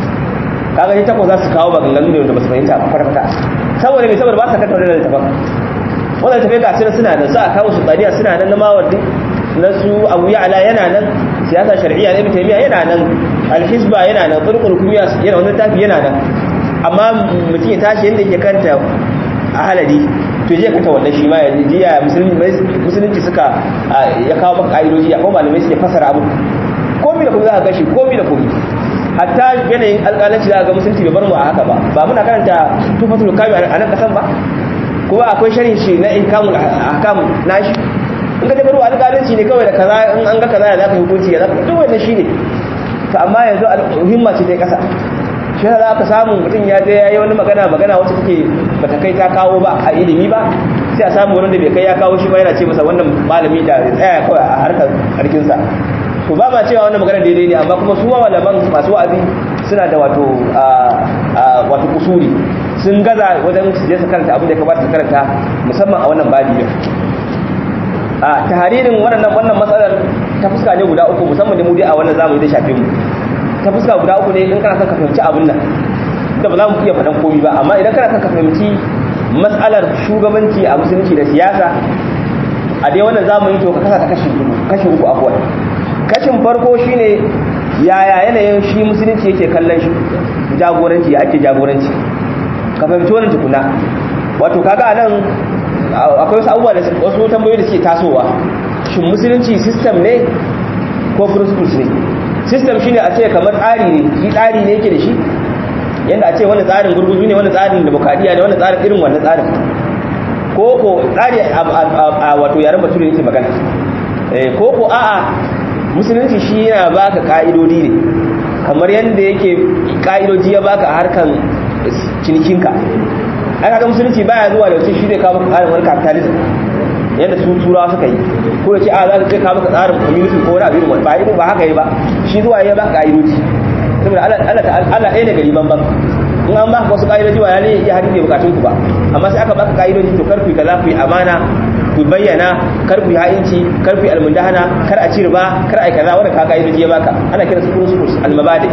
kaga ni takwas za su kawo maganganu ne wanda ba su fahimta ba farfata saboda mai saboda ba su kanta wannan littafin wannan littafin ga suna suna nan za a kawo su tsariya suna nan na mawardi na su abu ya'ala yana nan siyasa shar'iyya na ibn taymiya yana nan alhisba yana nan turqul kumiya yana wannan tafi yana nan amma mutum ya tashi yadda yake kanta a halari to je kanta wannan shi ma ya ji ya musulunci suka ya kawo maka ka'idoji ya kuma malamai suke fasara abu komi da kuma za ka gashi komi da komi hatta yanayin alƙalanci za ka ga musulunci bai bar mu a haka ba ba muna karanta tufatul kami a nan kasan ba kuma akwai sharhin shi na ihkamul ahkam nashi in ka tabbaro alƙalanci ne kawai da kaza in an ga kaza ya zaka hukunci ya zaka duk wannan shine to amma yanzu himma ce ta kasa shi za ka samu mutum ya je ya yi wani magana magana wacce take bata kai ta kawo ba a ilimi ba sai a samu wani da bai kai ya kawo shi ba yana ce masa wannan malami da ya tsaya kawai a harkar harkinsa to ba ma cewa wannan magana daidai ne amma kuma su malaman masu wa'azi suna da wato wato kusuri sun gaza wajen su je su karanta abin da ya kamata su karanta musamman a wannan babi din a taharirin wannan wannan matsalar ta fuska ne guda uku musamman da mu dai a wannan zamu yi da shafe mu ta fuska guda uku ne in kana son ka fahimci abin nan da ba za mu iya faɗan komi ba amma idan kana son ka fahimci matsalar shugabanci a musulunci da siyasa a dai wannan zamani to ka kasa ta kashi kashi uku abuwa kashin farko shine yaya yanayin shi musulunci yake kallon shi jagoranci ya ake jagoranci ka fahimci wannan tukuna wato kaga anan akwai wasu abubuwa da wasu tambayoyi da suke tasowa shin musulunci system ne ko principles ne system shine a ce kamar tsari ne shi tsari ne yake da shi yanda a ce wani tsarin gurguzu ne wani tsarin demokradiyya ne wani tsarin irin wannan tsarin ko ko tsari a wato yaren bature yake magana ko ko a'a musulunci shi yana baka ka'idodi ne kamar yanda yake ka'idoji ya baka harkan cinikinka ai kaga musulunci baya zuwa da wace shi zai kawo tsarin wani capitalism yadda su turawa suka yi ko da ce a za ka kai kawo tsarin community ko wani abin wani ba irin ba haka yi ba shi zuwa ya baka ka'idoji saboda Allah Allah ɗaya da gari banban in an baka wasu ka'idoji ba ne ya hadin da bukatun ku ba amma sai aka baka ka'idoji to kar ku kaza ku yi amana ku bayyana kar ku yi ha'inci kar ku yi almundahana kar a ci riba kar a yi kaza wanda ka ka'idoji ya baka ana kira su principles almabadi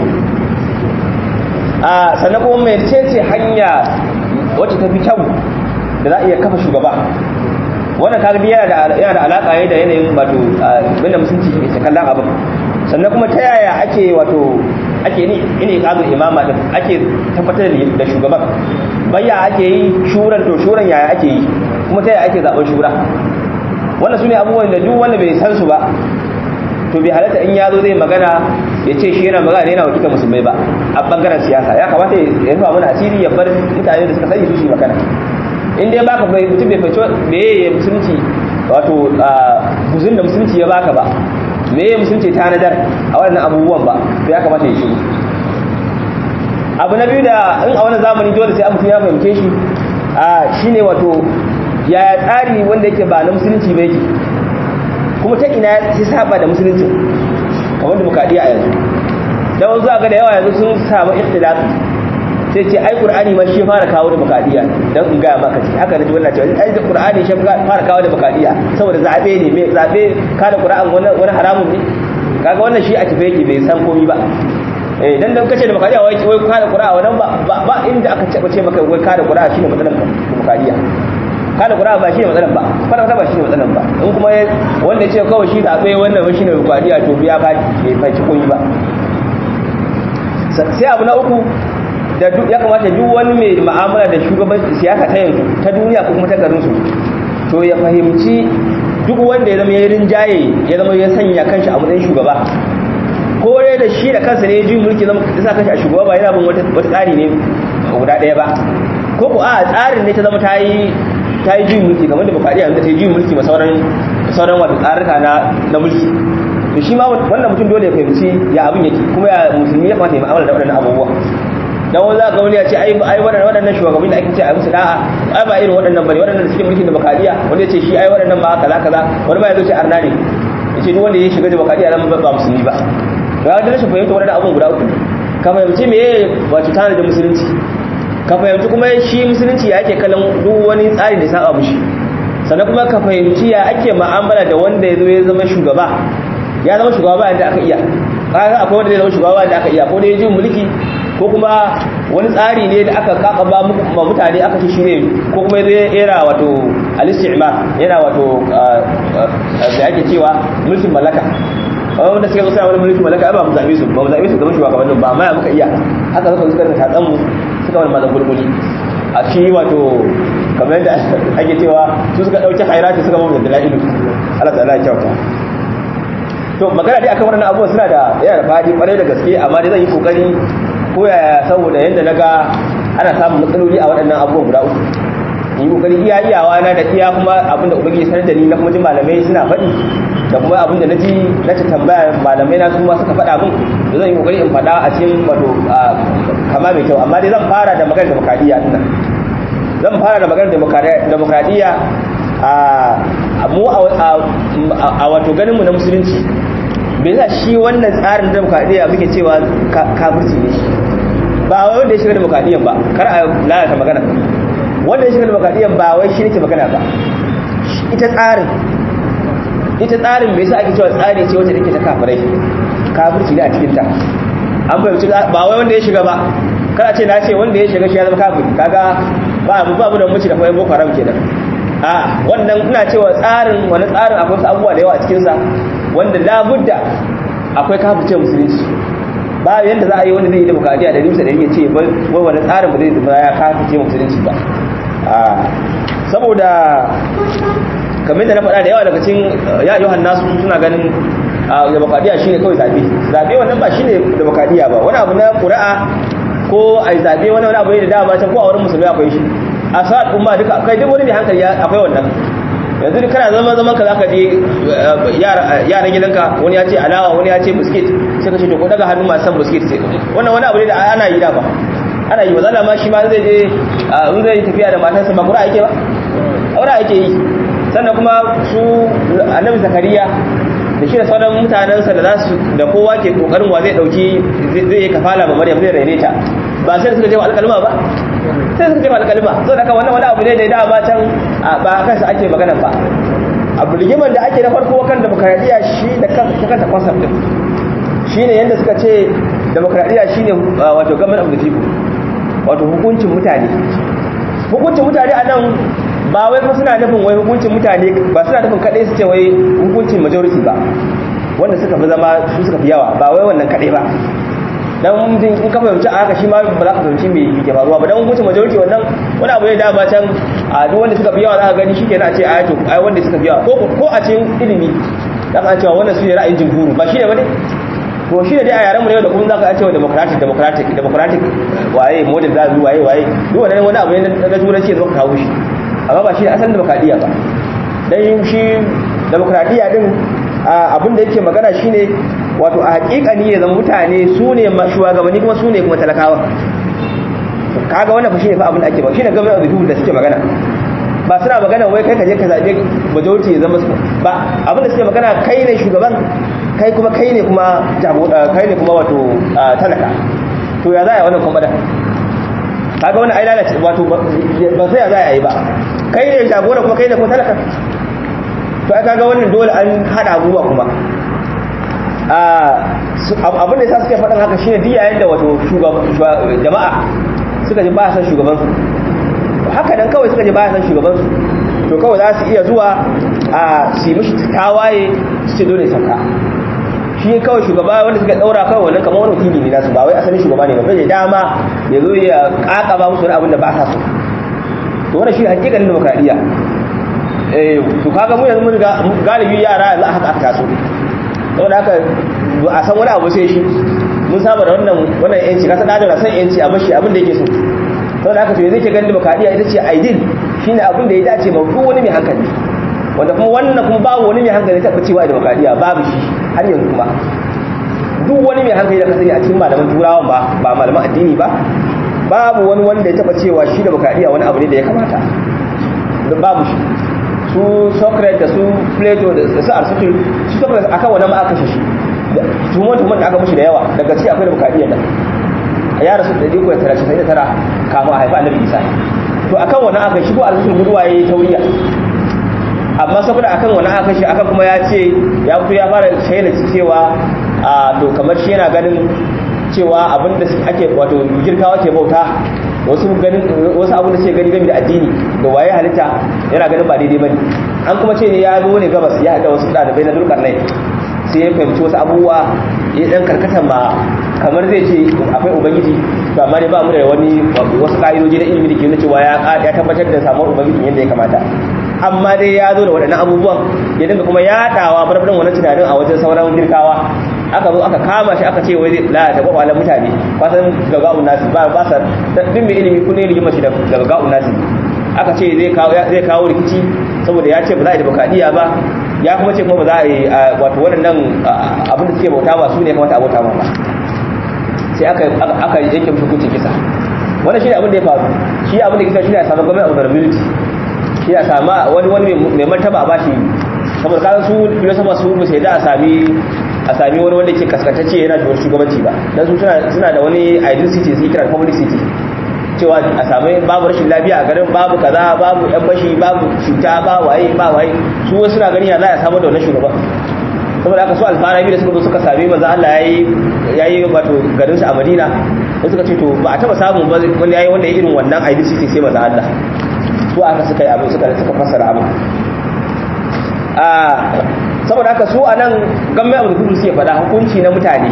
a sannan kuma mai ce hanya wacce ta fi kyau da za a iya kafa shugaba wannan kalbi yana da yana da alaka ne da yanayin wato wanda musulunci ke kallon abin sannan kuma ta yaya ake wato ake ni ini kazu imama din ake tabbatar da shugaban bayya ake yi shuran to shuran yaya ake yi kuma ta yaya ake zaben shura wannan sune abubuwan da duk wanda bai san su ba to bai halatta in ya zo zai magana ya ce shi yana magana yana wakiltar musulmai ba a bangaren siyasa ya kamata ya rufa mana asiri ya bar mutane da suka sani su shi magana in dai baka bai mutum bai fahimci me ya musulunci wato guzun da musulunci ya baka ba me ya musulunci ta nadar a wannan abubuwan ba to ya kamata ya shigo abu na biyu da in a wannan zamani dole sai mutum ya fahimce shi shine wato yaya tsari wanda yake ba na musulunci ba yake kuma ta ina sai saba da musulunci kamar demokradiyya a yanzu da wanzu ga da yawa yanzu sun samu ikhtilafi sai ce ai qur'ani ma shi fara kawo demokradiyya dan in ga maka ce haka ne wannan cewa ai qur'ani shi fara kawo demokradiyya saboda zabe ne me zabe kada qur'an wani wani haramun ne kaga wannan shi a tafe yake bai san komai ba eh dan dan kace demokradiyya wai wai kada qur'a wannan ba ba inda aka ce ce maka wai kada qur'a shine matsalan demokradiyya kada qur'a ba shine matsalan ba kada ba shine matsalan ba in kuma wanda ce kawai shi zabe wannan ba shine demokradiyya to biya ba bai faci komai ba sai abu na uku da ya kamata duk wani mai ma'amala da shugaban siyasa ta yanzu ta duniya ko kuma ta garinsu to ya fahimci duk wanda ya zama ya rinjaye ya zama ya sanya kanshi a matsayin shugaba ko dai da shi da kansa ne jin mulki zama da sa kanshi a shugaba ba yana bin wata tsari ne guda ɗaya ba ko ko a tsarin ne ta zama ta yi ta yi juyin mulki kamar da bukariya da ta yi juyin mulki ma sauran sauran wata tsarika na na mulki to shi ma wannan mutum dole ya fahimci ya abin yake kuma ya musulmi ya kamata ya mu'amala da waɗannan abubuwa dan wani za ka wani ya ce ai ai waɗannan shugabanni da ake ce a musu da'a ai ba irin waɗannan bane waɗannan da suke mulkin demokradiya wanda ya ce shi ai waɗannan ba kaza kaza wani ba ya zo ce arna ne ya ce duk wanda ya shiga demokradiya nan ba musulmi ba to ya da rashin fahimta waɗannan abubuwan guda uku ka fahimci me wato tana da musulunci ka fahimci kuma shi musulunci ya ake kallon duk wani tsari da ya saba mushi sannan kuma ka fahimci ya ake mu'amala da wanda ya zo ya zama shugaba ya zama shugaba yadda aka iya kaga akwai wanda ya zama shugaba yadda aka iya ko da ya ji mulki ko kuma wani tsari ne da aka kakaba ma mutane aka ci shine ko kuma ya era wato al-istimar yana wato da ake cewa mulkin mallaka wanda suka zo sai wani mulkin mallaka ba mu zabe su ba mu zabe su gaban shugabannin ba amma ya muka iya haka suka suka ta tatsan mu suka wani mazan gulguli a shi wato kamar yadda ake cewa su suka dauki hairati suka mamu da dalilu Allah ta'ala ya kyauta to magana dai akan wannan abubuwan suna da yana da fadi kwarai da gaske amma dai zan yi kokari ko yaya saboda yadda naga ana samun matsaloli a waɗannan abubuwan guda uku yi kokari iya iyawa na da iya kuma abin da ubangiji sanar da ni na kuma ji malamai suna faɗi da kuma abin da na ji na ta tambaya malamai na su ma suka faɗa min da zan yi kokari in faɗa a cikin wato kama mai kyau amma dai zan fara da maganar demokradiyya ɗin zan fara da maganar demokradiyya a mu a wato ganinmu na musulunci bai za shi wannan tsarin demokradiyya muke cewa kafirci ne ba wai wanda ya shiga demokradiyyan ba kar a lalata magana wanda ya shiga demokradiyyan ba wai shi nake magana ba ita tsarin ita tsarin me yasa ake cewa tsari ce wacce take ta kafirai kafirci ne a cikin ta an fahimci ba wai wanda ya shiga ba kada ce na ce wanda ya shiga shi ya zama kafiri kaga ba mu ba mu da muci da kuma boko haram kenan a wannan ina cewa tsarin wani tsarin akwai wasu abubuwa da yawa a cikin sa wanda labudda akwai kafirce musulunci ba yanda za a yi wanda zai yi demokradiya da rimsa da ya ce wai wani tsarin ba zai zama ya kafirce musulunci ba saboda kamar da na faɗa da yawa daga cikin ya yohan nasu suna ganin demokradiya shine kawai zabe zabe wannan ba shine demokradiya ba wani abu na ƙuri'a ko ai zabe wani wani abu ne da dama can ko a wurin musulmi akwai shi a sa'ad umma duka kai duk wani mai hankali akwai wannan yanzu duk kana zama zaman ka zaka je yaran gidanka wani ya ce alawa wani ya ce biskit sai ka ce to ko daga hannu masu san biskit sai wannan wani abu ne da ana yi da ba ana yi wazala ma shi ma zai je in zai tafiya da matarsa ba kura ake ba aure ake yi sannan kuma su annabi zakariya da shi da sauran mutanensa da za su da kowa ke kokarin wa zai dauki zai yi kafala ma maryam zai raine ta ba sai suka je wa alƙalma ba sai suka je wa alƙalma so da wannan wani abu ne da da ba can ba kansa ake magana ba abu rigiman da ake na farko kan demokradiya shi da kanta kanta concept din shine yanda suka ce demokradiya shine wato government of the people wato hukuncin mutane hukuncin mutane a nan ba wai kuma suna nufin wai hukuncin mutane ba suna nufin kaɗai su ce wai hukuncin majority ba wanda suka fi zama su suka fi yawa ba wai wannan kaɗai ba dan mutum in ka fahimci a haka shi ma ba za ka fahimci me yake faruwa ba dan hukuncin majority wannan wani abu ne da ba can a duk wanda suka fi yawa za ka gani shi kenan a ce a to ai wanda suka fi yawa ko ko a cikin ilimi za ka cewa wannan su ne ra'ayin jumhuru ba shi ne ba ne to shi ne dai a yaren mu ne da kuma za ka cewa democratic democratic democratic waye model da waye waye duk wannan wani abu ne na turanci da zaka kawo shi amma ba shi asalin demokradiyya ba dan shi demokradiyya din abin da yake magana shine wato a hakikani ya zama mutane su ne shugabanni kuma su ne kuma talakawa kaga wannan fa shine fa abin da ake ba shine government of the people da suke magana ba suna magana wai kai ka je ka zabe majority ya zama ba abin da suke magana kai ne shugaban kai kuma kai ne kuma kai ne kuma wato talaka to ya za a yi wannan kuma da kaga wannan ai lalace wato ba sai ya za a yi ba kai ne jagora kuma kai ne kuma talaka to ai kaga wannan dole an hada abubuwa kuma abin da ya sa suke faɗin haka shine duk yayin da wato jama'a suka ji ba san shugaban su haka dan kawai suka ji ba san shugaban su to kawai za su iya zuwa a su yi mishi tawaye su ce dole sauka shi kawai shugaba wanda suka daura kawai wannan kamar wani wakili ne nasu ba wai asalin shugaba ne ba bai dama ya zo ya kakaba musu wani abin da ba sa so to wannan shi hakikalin demokradiya eh to kaga mu yanzu mun ga galibi yara yanzu haka aka taso saboda haka a san wani abu sai shi mun saba da wannan wannan yanci kasa da da san yanci a bashi abin da yake so saboda haka to yanzu ke ganin demokradiya ita ce ideal shine abin da ya dace ma duk wani mai hankali wanda kuma wannan kuma babu wani mai hankali ta cewa demokradiya babu shi har yanzu kuma duk wani mai hankali da ka sani a cikin malaman turawan ba ba malaman addini ba babu wani wanda ya taba cewa shi demokradiya wani abu ne da ya kamata babu shi su socrates da su plato da su aristotle su socrates akan wani ma aka shi tuhumar-tuhumar da aka mushi da yawa daga ci akwai demokradiyyar da ya rasu da diko ya tara shi da tara kama a haifa annabi isa to akan wani aka shigo aristotle guduwa ya yi tauriya amma saboda akan wani aka shi aka kuma ya ce ya fito ya fara shaida cewa a to kamar shi yana ganin cewa abinda ake wato girkawa ke bauta wasu ganin wasu abu da suke gani game da addini da waye halitta yana ganin ba daidai bane an kuma ce ne ya zo ne gabas ya haɗa wasu ɗalibai na dulkar nai sai ya fahimci wasu abubuwa ya dan karkatan ma kamar zai ce akwai ubangiji to amma ne ba mu da wani wasu ka'idoji na ilimi da ke nuna cewa ya tabbatar da samuwar ubangiji yadda ya kamata amma dai ya zo da waɗannan abubuwan ya dinga kuma yaɗawa barbarin wani tunanin a wajen sauran girkawa aka zo aka kama shi aka ce wai zai lalata kwakwalan mutane kwasan gaga'un nasi ba ba sa din mai ilimi kun ne rigima shi da gaga'un nasi aka ce zai kawo zai kawo rikici saboda ya ce ba za a yi demokradiya ba ya kuma ce kuma ba za a yi wato waɗannan abin da suke bauta ba su ne kamata a bauta ba sai aka aka yanke mushi hukuncin kisa wannan shi ne abin da ya faru shi abin da kisa shi ne a samu gwamnati vulnerability shi a sama wani wani mai martaba a bashi saboda kasan su filosofa su ba sai da a sami a sami wani wanda ke kaskantacce yana da shugabanci ba dan su suna da wani identity su kira publicity cewa a sami babu rashin lafiya a garin babu kaza babu yan bashi babu cuta ba waye ba waye su wasu suna gani ya za a samu da wannan shugaban saboda aka so alfarabi da suka zo suka sami manzo Allah yayi yayi wato garin su a Madina sai suka ce to ba a taba samu ba wanda yayi wanda irin wannan identity sai manzo Allah su aka suka yi abin suka suka fassara abin saboda haka su anan gamme abu da kudu suke faɗa hukunci na mutane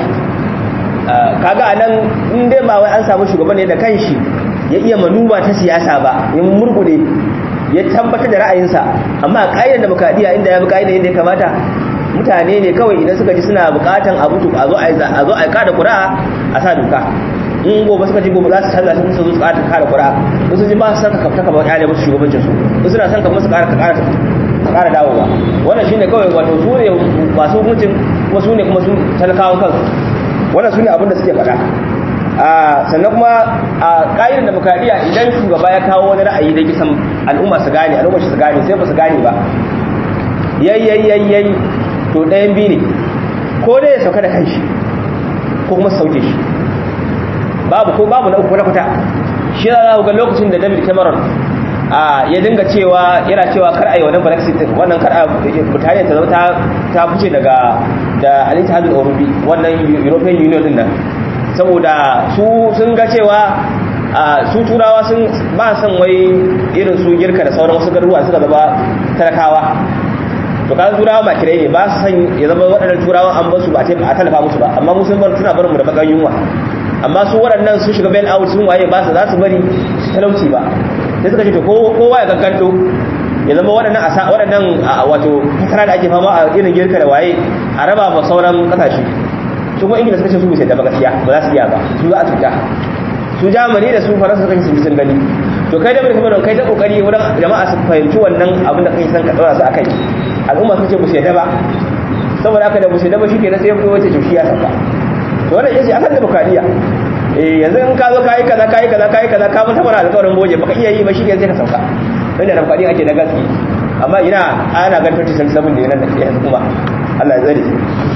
kaga anan in dai ba wai an samu shugaban ne da kanshi ya iya manuba ta siyasa ba ya murgude ya tabbatar da ra'ayinsa amma a ƙa'idar demokradiyya inda ya bi ƙa'idar yadda ya kamata mutane ne kawai idan suka ji suna buƙatan abu to a zo a zo a kada ƙura'a a sa doka in gobe suka ji gobe za su canza su su zo su ƙara kada ƙura'a in su ji ba su saka kafta kamar ƙyale musu shugabancin su in suna son kamar su ƙara ƙara ƙara dawowa wannan shine kawai wato su ne masu hukuncin kuma su ne kuma su talakawan kansu wannan su ne abin da suke faɗa sannan kuma a ƙa'idar demokradiyya idan shugaba ya kawo wani ra'ayi da kisan al'umma su gane al'umma su gane sai ba su gane ba yayyayyayyayi to ɗayan biyu ne ko dai ya sauka da kanshi ko kuma sauke shi babu ko babu na uku na fita shi za ga lokacin da david cameron ya dinga cewa yana cewa kar a yi wannan brexit wannan kar a mutane ta zama ta fice daga da al-ittihad al-europe wannan european union din nan saboda su sun ga cewa su turawa sun ba san wai irin su girka da sauran wasu garuruwa suka zama talakawa to kan turawa ba kirai ne ba su san ya zama waɗannan turawa an basu ba a ce a talafa musu ba amma musulman bar tuna barin mu da bakan yunwa amma su waɗannan sun shiga bail out sun waye ba su za su bari talauci ba sai suka ce to kowa ya gagganto ya zama waɗannan asa waɗannan wato fatara da ake fama a irin girka da waye a raba ma sauran kasashe su kuma ingila suka ce su bisa da gaskiya ba za su iya ba su za a tuta su jamani da su faransa suka ce sun gani to kai da mai kuma kai ta kokari wurin jama'a su fahimci wannan abin da kai san ka daura su akai al'umma sun ce bu sai ba saboda haka da bu sai ba shike na sai ya fito wace to shi ya saka to wannan yace akan demokradiya eh yanzu in ka zo kai kaza kai kaza kai kaza ka mun tabbata alƙawarin boje baka iya yi ba shi sai ka sauka inda demokradiya ake da gaske amma ina ana ga 2077 ne nan da yanzu kuma Allah ya tsare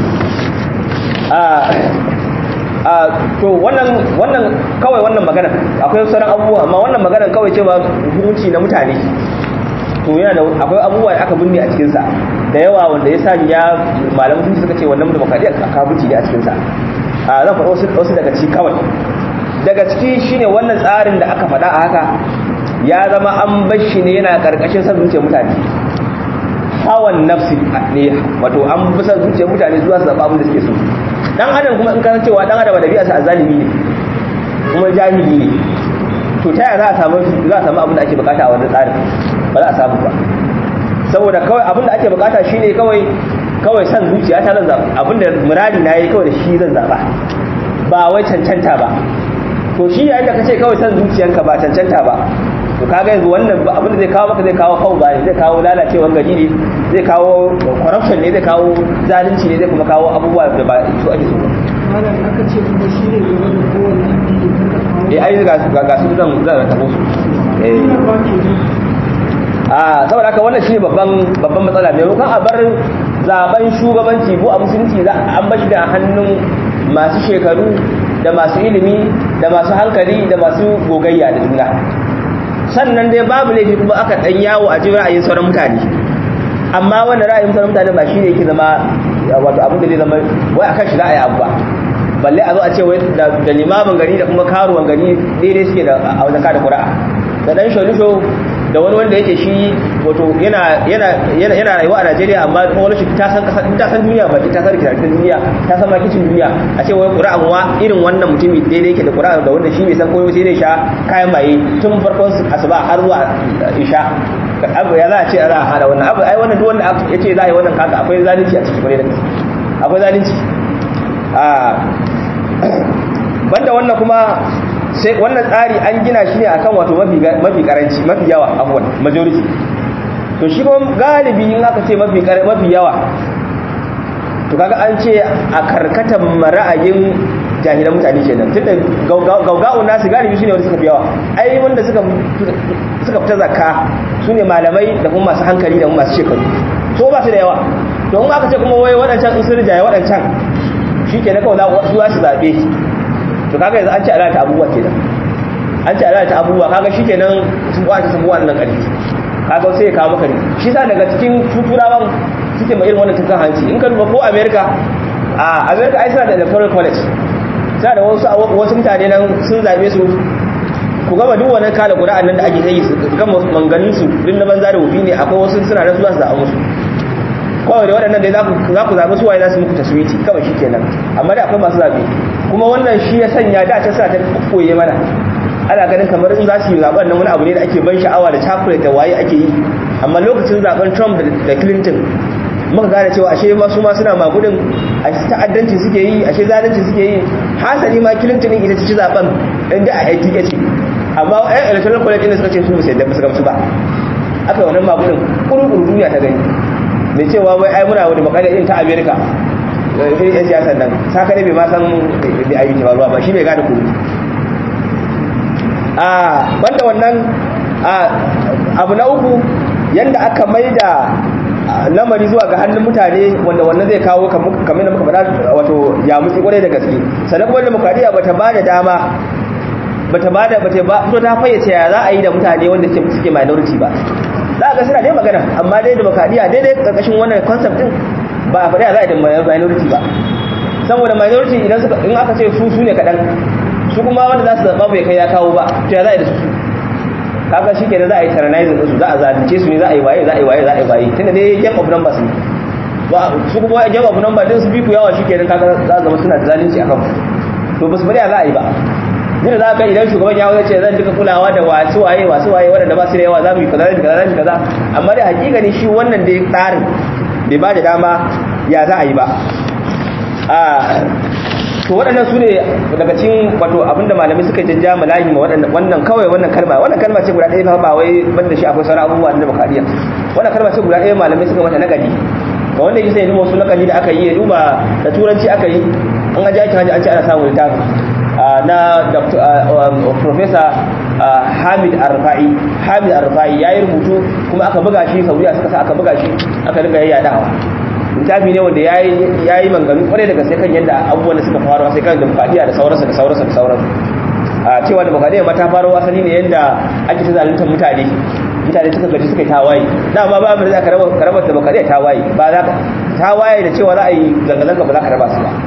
a to wannan wannan kawai wannan magana akwai sauran abubuwa amma wannan magana kawai cewa hukunci na mutane to yana da akwai abubuwa da aka binne a cikinsa da yawa wanda ya sani ya malamu sun suka ce wannan demokradiyya kabuci ne a cikinsa a zan faɗa wasu wasu daga ciki kawai daga ciki shine wannan tsarin da aka faɗa a haka ya zama an bar shi ne yana karkashin san zuciyar mutane hawan nafsi ne wato an fi son zuciyar mutane zuwa su zaɓa abin da suke so dan adam kuma in kana cewa dan adam da bi'a sa azalimi ne kuma jahili ne to ta yaya za a samu za a samu abin da ake bukata a wannan tsarin ba za a samu ba saboda kawai abin da ake bukata shine kawai kawai san zuciya ta zan zaɓa abin da muradi na yi kawai da shi zan zaɓa ba wai cancanta ba to shi yayin da kace kawai san zuciyanka ba cancanta ba to kaga yanzu wannan abin da zai kawo maka zai kawo fauda ne zai kawo lalacewar gari ne zai kawo corruption ne zai kawo zalunci ne zai kuma kawo abubuwa da ba su ake so ba malam aka ce kuma shi ne gaba da kowane addini kada kawo eh ai ga ga su zan zan tabo su eh ina ba ke ji a saboda haka wannan shine babban babban matsala mai rukan a bar zaben shugabanci ko a musulunci za an bashi da hannun masu shekaru da masu ilimi da masu hankali da masu gogayya da juna sannan dai babu laifi kuma aka dan yawo a jin ra'ayin sauran mutane amma wannan ra'ayin sauran mutane ba shine yake zama wato abin da zai zama wai akan shi za a yi abu ba balle a zo a ce wai da da limamin gari da kuma karuwan gari daidai suke da a wajen kada ƙura'a da dan sholisho da wani wanda yake shi wato yana yana yana yana rayuwa a Najeriya amma kuma wani shi ta san kasa ta san duniya ba ta san rikitar duniya ta san makicin duniya a ce wai Qur'an wa irin wannan mutumi daidai yake da Qur'an da wanda shi bai san koyo sai dai sha kayan maye tun farkon asuba har zuwa isha abu ya za a ce za a hada wannan abu ai wannan duk wanda ya ce za a yi wannan kaga akwai zalunci a cikin kwarai da gaske akwai zalunci a banda wannan kuma sai wannan tsari an gina shi ne akan wato mafi mafi karanci mafi yawa afwan majority to shi kuma galibi in aka ce mafi mafi yawa to kaga an ce a karkatan ra'ayin jahilan mutane kenan tunda gauga'un nasu galibi shine wanda suka fi yawa ai wanda suka suka fita zakka sune malamai da kuma masu hankali da kuma masu shekaru so ba su da yawa to in aka ce kuma wai waɗancan in sun rijaye waɗancan shi ke na kawai za su zaɓe to kaga yanzu an ce alata abubuwa kenan an ce alata abubuwa kaga shi kenan sun buwa ta sabuwa nan ƙarfi kaga sai ya kawo maka ne shi sa daga cikin tuturawan suke mai irin wannan tukan hanci in ka duba ko america a america ai suna da electoral college suna da wasu wasu mutane nan sun zaɓe su ku gama duk wannan kala ƙura'an nan da ake yi su gama manganin su duk na banza da wufi ne akwai wasu suna nan zuwa su zaɓa musu kawai da waɗannan dai za ku zaɓi suwaye za su muku taswiti kawai shi kenan amma da akwai masu zaɓe kuma wannan shi ya sanya da ta sa ta koye mana ana ganin kamar in za su yi zaɓen nan wani abu ne da ake ban sha'awa da chocolate da waye ake yi amma lokacin zaɓen trump da clinton muka gane cewa ashe ma su ma suna magudin a ta'addanci suke yi ashe zalunci suke yi hasali ma clinton din ita ci zaɓen inda a aiki ce amma ɗan electoral college ɗin suka ce su ba su yadda ba su gamsu ba aka yi wannan magudin ƙuru-ƙuru duniya ta gani mai cewa wai ai muna wani makadar irin ta amerika irin yan siyasan nan saka ne bai ma san da ayyuki ba ruwa ba shi bai gane kuru a banda wannan abu na uku yanda aka maida lamari zuwa ga hannun mutane wanda wannan zai kawo kamar da muka faɗa wato ya mutsi kwarai da gaske sannan kuma demokradiyya bata ba da dama bata ba da bata ba fito ta fayyace ya za a yi da mutane wanda suke minority ba za a ga suna dai magana amma dai demokradiyya daidai karkashin wannan concept din ba a faɗi za a yi da minority ba saboda minority idan suka in aka ce su su ne kaɗan su kuma wanda za su zaɓa bai kai ya kawo ba to ya za a yi da su kaga shi ke da za a yi tyrannizing su za a zalunce su ne za a yi waye za a yi waye za a yi waye tunda dai game of numbers ne ba su kuma game of numbers din su bi ku yawa shi ke nan kaga za a zama suna da zalunci akan to ba su bari za a yi ba Nuna za ka idan shugaban ya ce zan duka kulawa da wasu waye wasu waye waɗanda ba su da yawa za mu yi kaza da kaza da kaza amma da hakika ne shi wannan da tsarin bai ba da dama ya za a yi ba a to waɗannan su ne daga cikin wato abinda malamai suka jajja malahi ma wannan kawai wannan kalma wannan kalma ce guda ɗaya fa ba wai banda shi akwai sauran abubuwa na bakariya wannan kalma ce guda ɗaya malamai suka mata nagadi ga wanda yake sai ya duba wasu nakali da aka yi ya duba da turanci aka yi an ga jaki hajji an ce ana samun littafin na professor hamid arfa'i hamid arfa'i ya yi rubutu kuma aka buga shi saudiya suka sa aka buga shi aka riga yayyadawa littafi ne wanda ya yi manganu kwarai daga sai kan yadda abubuwan da suka faru sai kan demokradiyya da sauransa da sauransa da sauransu a cewa demokradiyya ma ta faru asali ne yadda ake ta zaluntar mutane mutane suka gaji suka yi tawaye dama ba mu da za ka raba demokradiyya tawaye ba za ka tawaye da cewa za a yi zanga-zanga ba za ka raba su ba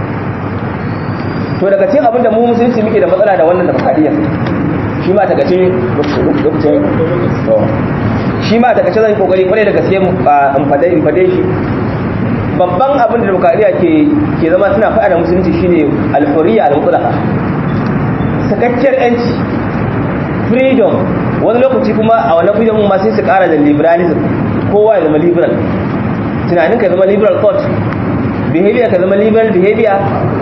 to daga cikin abinda mu musulunci muke da matsala da wannan demokradiyya shi ma daga cikin lokacin shi ma da kace zan kokari kwarai da gaske in fade in fade shi babban abin da demokradiya ke ke zama suna faɗa da musulunci shine al-hurriya al-mutlaqa sakakkiyar yanci freedom wani lokaci kuma a wannan freedom ma sai su ƙara da liberalism kowa ya zama liberal tunanin ka zama liberal thought behavior ka zama liberal behavior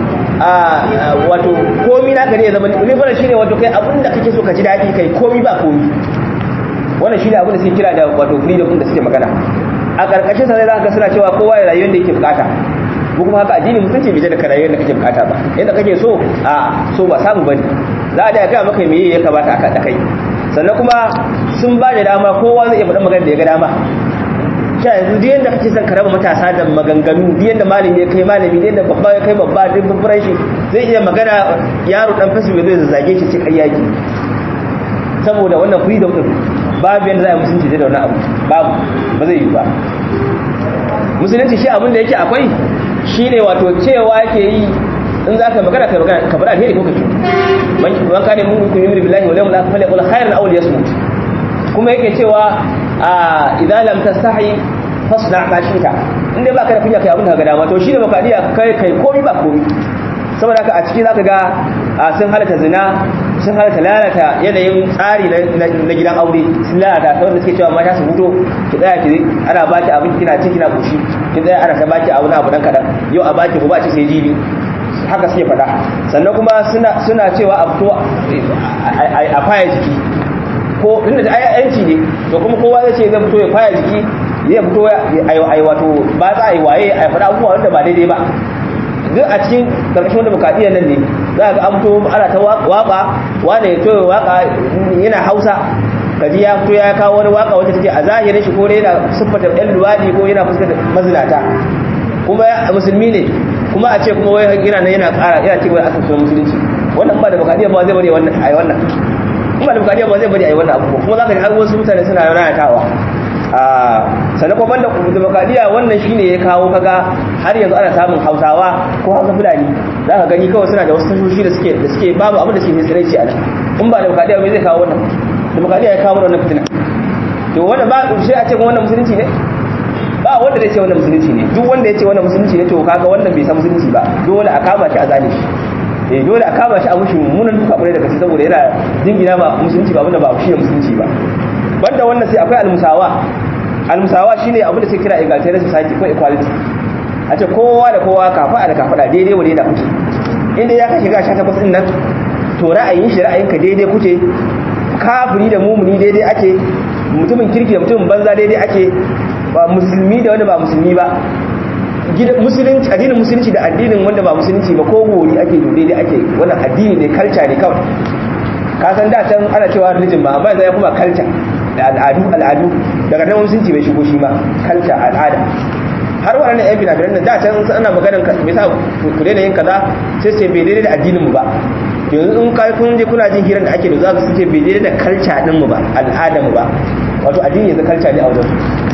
a wato komi naka ne ya zama liberal shine wato kai abin da kake so ka ji daɗi kai komi ba komi wannan shine abin da suke kira da wato freedom da suke magana a ƙarƙashin sa zai zaka suna cewa kowa ya rayuwar da yake bukata mu kuma haka addini musulunci bai da rayuwar da kake bukata ba yadda kake so a so ba samu bane za a da ga maka meye ya kamata aka da kai sannan kuma sun ba da dama kowa zai iya faɗa magana da ya ga dama sha yanzu duk yanda kake son ka raba matasa da maganganu duk yanda malami ya kai malami duk yanda babba ya kai babba duk babban shi zai iya magana yaro dan facebook zai zage shi ce kayyaki saboda wannan freedom din babu yanda za a musulunci da wannan abu babu ba zai yi ba musulunci shi abin da yake akwai shine wato cewa yake yi in za ka magana ka magana ka bar alheri ko ka ci man kane mun ku yumri billahi wal yawmil akhir falyaqul khairan aw liyasmut kuma yake cewa a idan lam tastahi fasna ma shita inda baka da kunya kai abin da ka ga dama to shi da baka diya kai kai komai ba komai saboda haka a ciki zaka ga sun halata zina sun halata lalata yanayin tsari na gidan aure sun lalata saboda suke cewa mata su fito ki tsaya ki ana baki abin kina ci kina kushi ki tsaya ana ta baki abu na abu dan kadan yau a baki gobe a ci sai jibi haka suke faɗa sannan kuma suna suna cewa a fito a faya jiki ko inda da yanci ne to kuma kowa zai ce zai fito ya faya jiki zai fito ai wato ba za a yi waye a faɗa abubuwa wanda ba daidai ba duk a cikin karkashin wanda bukadiyyar nan ne za ga an fito ana ta waka wane ya toye waka yana hausa kaji ya fito ya kawo wani waka wacce take a zahirin shi ko yana siffata yan luwadi ko yana fuskar mazinata kuma musulmi ne kuma a ce kuma wai yana nan yana ƙara yana cewa aka sunan musulunci wannan ba da bukadiyyar ba zai bari wannan ai wannan kuma da bukadiyyar ba zai bari ai wannan abu kuma za ka ji har wasu mutane suna rayatawa sannan kuma banda demokradiyya wannan shine ya kawo kaga har yanzu ana samun hausawa ko hausa fulani za ka gani kawai suna da wasu tashoshi da suke da suke babu abin da suke tsiraici a nan in ba demokradiyya mai zai kawo wannan demokradiyya ya kawo wannan fitina to wannan ba sai a ce wannan musulunci ne ba wanda zai ce wannan musulunci ne duk wanda ya ce wannan musulunci ne to kaga wannan bai san musulunci ba dole a kama shi a zane shi eh dole a kama shi a mushi mummunan duka kwarai daga saboda yana jingina ba musulunci ba abinda ba shi ne musulunci ba banda wannan sai akwai almusawa almusawa shine abin da suke kira egalitarian society ko equality a ce kowa da kowa kafa da kafa daidai wa daidai kuke inda ya ka shiga 18 din nan to ra'ayin shi ra'ayinka daidai kuke kafiri da mumuni daidai ake mutumin kirki da mutumin banza daidai ake ba musulmi da wanda ba musulmi ba musulunci addinin musulunci da addinin wanda ba musulunci ba ko gori ake to daidai ake wannan addini ne culture ne kawai ka san da can ana cewa religion ba amma yanzu ya kuma culture da al'adu al'adu daga nan musulunci bai shigo shi ma culture al'ada har waɗannan yan binabinan nan da can ana maganar me yasa ku daina yin kaza sai sai bai daidai da addinin mu ba yanzu in kai kun je kuna jin hirar da ake da za su ce bai daidai da culture din mu ba al'adar mu ba wato addini yanzu culture ne a wajen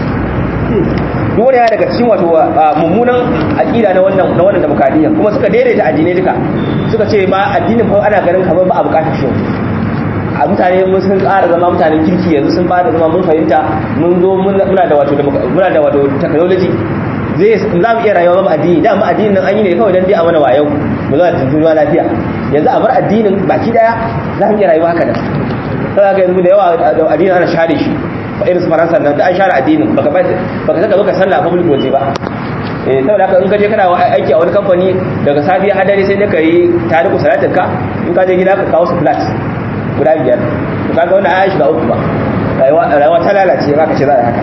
duk wani ya daga cikin wato mummunan aƙida na wannan na wannan demokradiyya kuma suka daidaita addinai duka suka ce ma addinin fa ana ganin kamar ba a bukatar shi a mutane mun sun ƙara zama mutanen kirki yanzu sun fara zama mun fahimta mun zo muna da wato muna da wato technology zai za mu iya rayuwa ba addini da mu addinin nan an yi ne kawai dan dai a mana wayau mu zo da tuntuwa lafiya yanzu a bar addinin baki daya za mu iya rayuwa haka da sai ga yanzu da yawa addinin ana share shi fa irin faransa nan da an share addinin baka baka saka baka sallah public waje ba eh saboda haka in ka je kana aiki a wani kamfani daga safiya har dare sai da kai tariku salatin ka in ka je gida ka kawo su flat guda biyar to kaga wannan ayi shiga uku ba rayuwa rayuwa ta lalace ba ka ce za a haka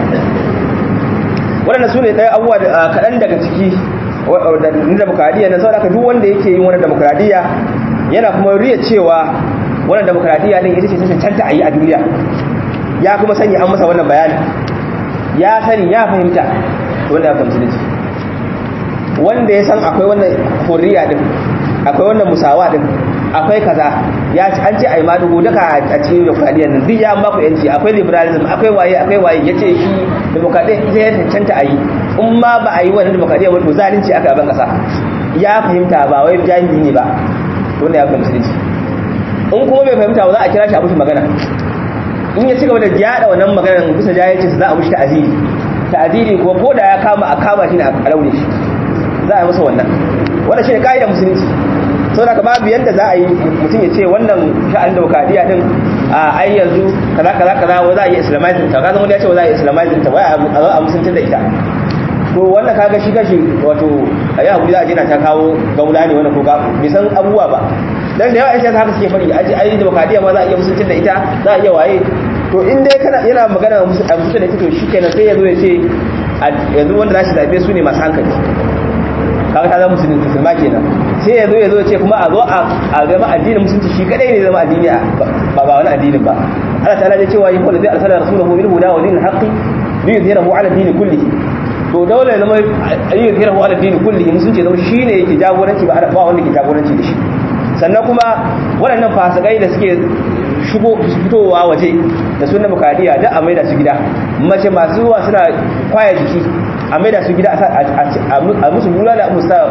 waɗannan su ne ɗaya abubuwa kaɗan daga ciki na demokradiyya na saboda duk wanda yake yin wani demokradiyya yana kuma riya cewa wannan demokradiyya din ita ce ta cancanta a yi a duniya ya kuma sani an masa wannan bayani ya sani ya fahimta wanda ya fahimci dace wanda ya san akwai wannan hurriya din akwai wannan musawa din akwai kaza ya ci an ce ai ma dubu duka a cikin demokradiyyar nan duk ya an baku yanci akwai liberalism akwai waye akwai waye yace shi demokradiyyar ita ya cancanta a yi in ma ba a yi wannan demokradiyyar ba to zalunci aka ban kasa ya fahimta ba wai jahili ne ba wanda ya fahimci dace in kuma bai fahimta ba za a kira shi a mushi magana in ya ci gaba da yada wannan maganar bisa jahilci za a mushi ta'aziri ta'aziri ko ko da ya kama a kama shi ne a laure shi za a yi masa wannan wannan shi ne ka'idar musulunci sau da babu yadda za a yi mutum ya ce wannan sha'anin demokradiyya din a ai yanzu kaza kaza kaza wa za a yi islamizing ta kaza wani ya ce wa za a yi islamizing ta wai a zo a musunta da ita to wannan kaga shi kashi wato a yi hakuri za a jina ta kawo gaula ne wani ko ga bai san abubuwa ba dan da yawa yan haka suke faɗi a ai demokradiyya ma za a iya musunta da ita za a iya waye to in dai kana yana magana a musunta da ita to shikenan sai ya zo ya ce yanzu wanda za shi zabe su ne masu hankali kaga ta zama musulmi musulma kenan sai ya zo ya zo ya ce kuma a zo a gama addinin musulunci shi kadai ne zama addini ba ba wani addinin ba Allah ta'ala ya cewa yi kullu zai arsala rasulahu bil huda wa dinil haqqi li yuzhirahu ala dini kullihi to dole zama li yuzhirahu ala dini kullihi musulunci zama shine yake jagoranci ba ba wanda ke jagoranci da shi sannan kuma waɗannan fasikai da suke shigo fitowa waje da sunan bukadiya da a maida su gida mace masu zuwa suna kwaya jiki a maida su gida a musu bulala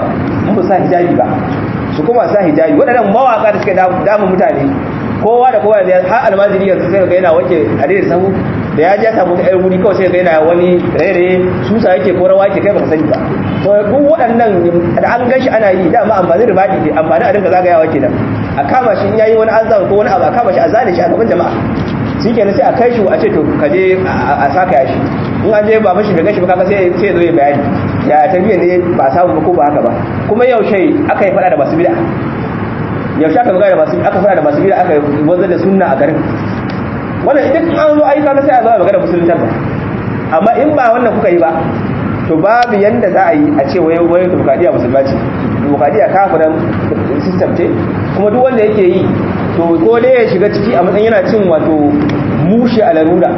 a musa hijabi ba su kuma sa hijabi waɗannan mawaka da suke damun mutane kowa da kowa da har almajiri yanzu sai ga yana wanke a daidai sahu da ya ja samu ɗaya wuri kawai sai ga yana wani rairaye susa yake ko rawa yake kai baka sani ba to duk waɗannan da an gan shi ana yi dama amfani da baki ke amfani a dinga zagayawa kenan a kama shi in yayi wani azan ko wani abu a kama shi a zane shi a gaban jama'a shi kenan sai a kai shi a ce to ka je a saka ya shi in an je ba mashi bai gashi ba kaga sai sai zo ya bayani ya tafiya ne ba samu ba ko ba haka ba kuma yaushe aka yi fada da masu bid'a yaushe aka magana da masu aka fada da masu bid'a aka wanzar da sunna a garin wannan idan an zo ai kaga sai a zo a magana musulunta ba amma in ba wannan kuka yi ba to babu yanda za a yi a ce waye waye demokradiya musulma ce demokradiya kafiran system ce kuma duk wanda yake yi to ko dai ya shiga ciki a matsayin yana cin wato mushi a larura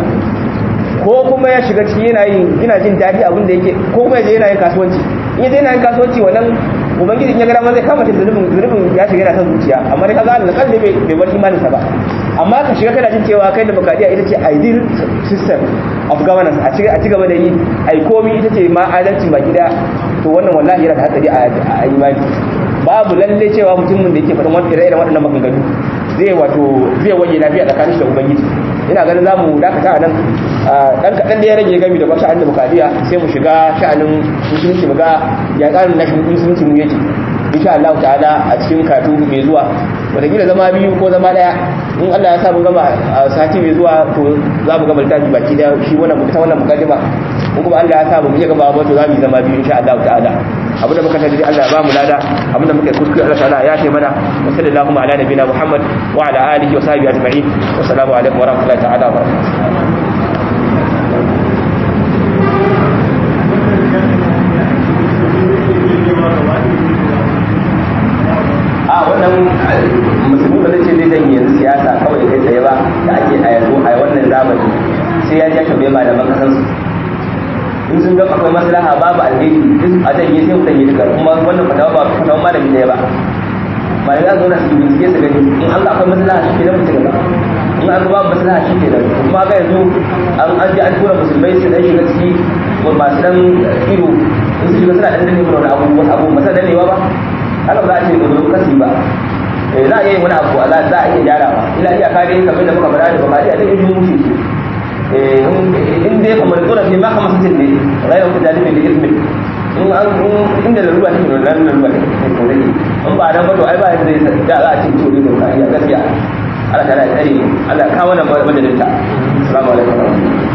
ko kuma ya shiga ciki yana yin yana jin daɗi abin da yake ko kuma yaje yana yin kasuwanci in yaje yana yin kasuwanci wannan ubangiji ya ga dama zai kama shi zulubin zulubin ya shiga yana son zuciya amma dai kaga Allah kalli bai bai bar imaninsa ba amma ka shiga kana jin cewa kai demokradiya ita ce ideal system of governance a ci a ci gaba da yi ai komi ita ce ma adalci ba gida to wannan wallahi yana da hatsari a imani babu lalle cewa mutumin da yake faɗin wani ire-iren waɗannan maganganu zai wato zai wanye lafiya tsakanin shi da ubangiji ina ganin zamu dakata a nan dan kaɗan da ya rage gami da ba sha'anin demokradiya sai mu shiga sha'anin musulunci mu ga ya tsarin na musulunci mu yake insha Allah ta'ala a cikin katu mai zuwa wataƙila zama biyu ko zama ɗaya in Allah ya sa mu gama sati mai zuwa to za mu gama littafi baki da shi wannan ta wannan mukaddima in kuma Allah ya sa mu iya gaba ba to za mu yi zama biyu insha Allah ta'ala abin da muka tafi Allah ya ba mu lada abin da muka kuskure Allah ta'ala ya ce mana wa sallallahu ala nabiyina Muhammad wa ala alihi wa sahbihi ajma'in wa assalamu alaikum wa rahmatullahi ta'ala wa barakatuh a wannan musulmi ba zai ce zai janye yanzu siyasa kawai kai tsaye ba da ake a yanzu a wannan zamani sai ya ja shabe malaman kasansu in sun ga akwai maslaha babu alheri duk a janye sai mutan yi duka kuma wannan fatawa ba fatawa malami ɗaya ba malami za su zauna su bincike su gani in Allah akwai maslaha shi ke nan mutum gaba in an babu maslaha shi ke nan kuma ga yanzu an an ji an tura musulmai su dan shiga ciki masu dan ido in su shiga suna dan danne mana wani abu abu masa dannewa ba haka ba za a ce gudu kasi ba eh za a yi wani abu za a iya gyarawa ila iya kare kamar da muka fara da bakari a zai yi mushe shi in dai kamar tsoron ne ma kama satin ne rayuwar ku jalibin da ismin in an inda da ruwa take da nan ruwa take ko dai in ba dan ba to ai ba zai da za a ce to ne da gaskiya Allah ta da tsare Allah ka kawo nan madadinta assalamu alaikum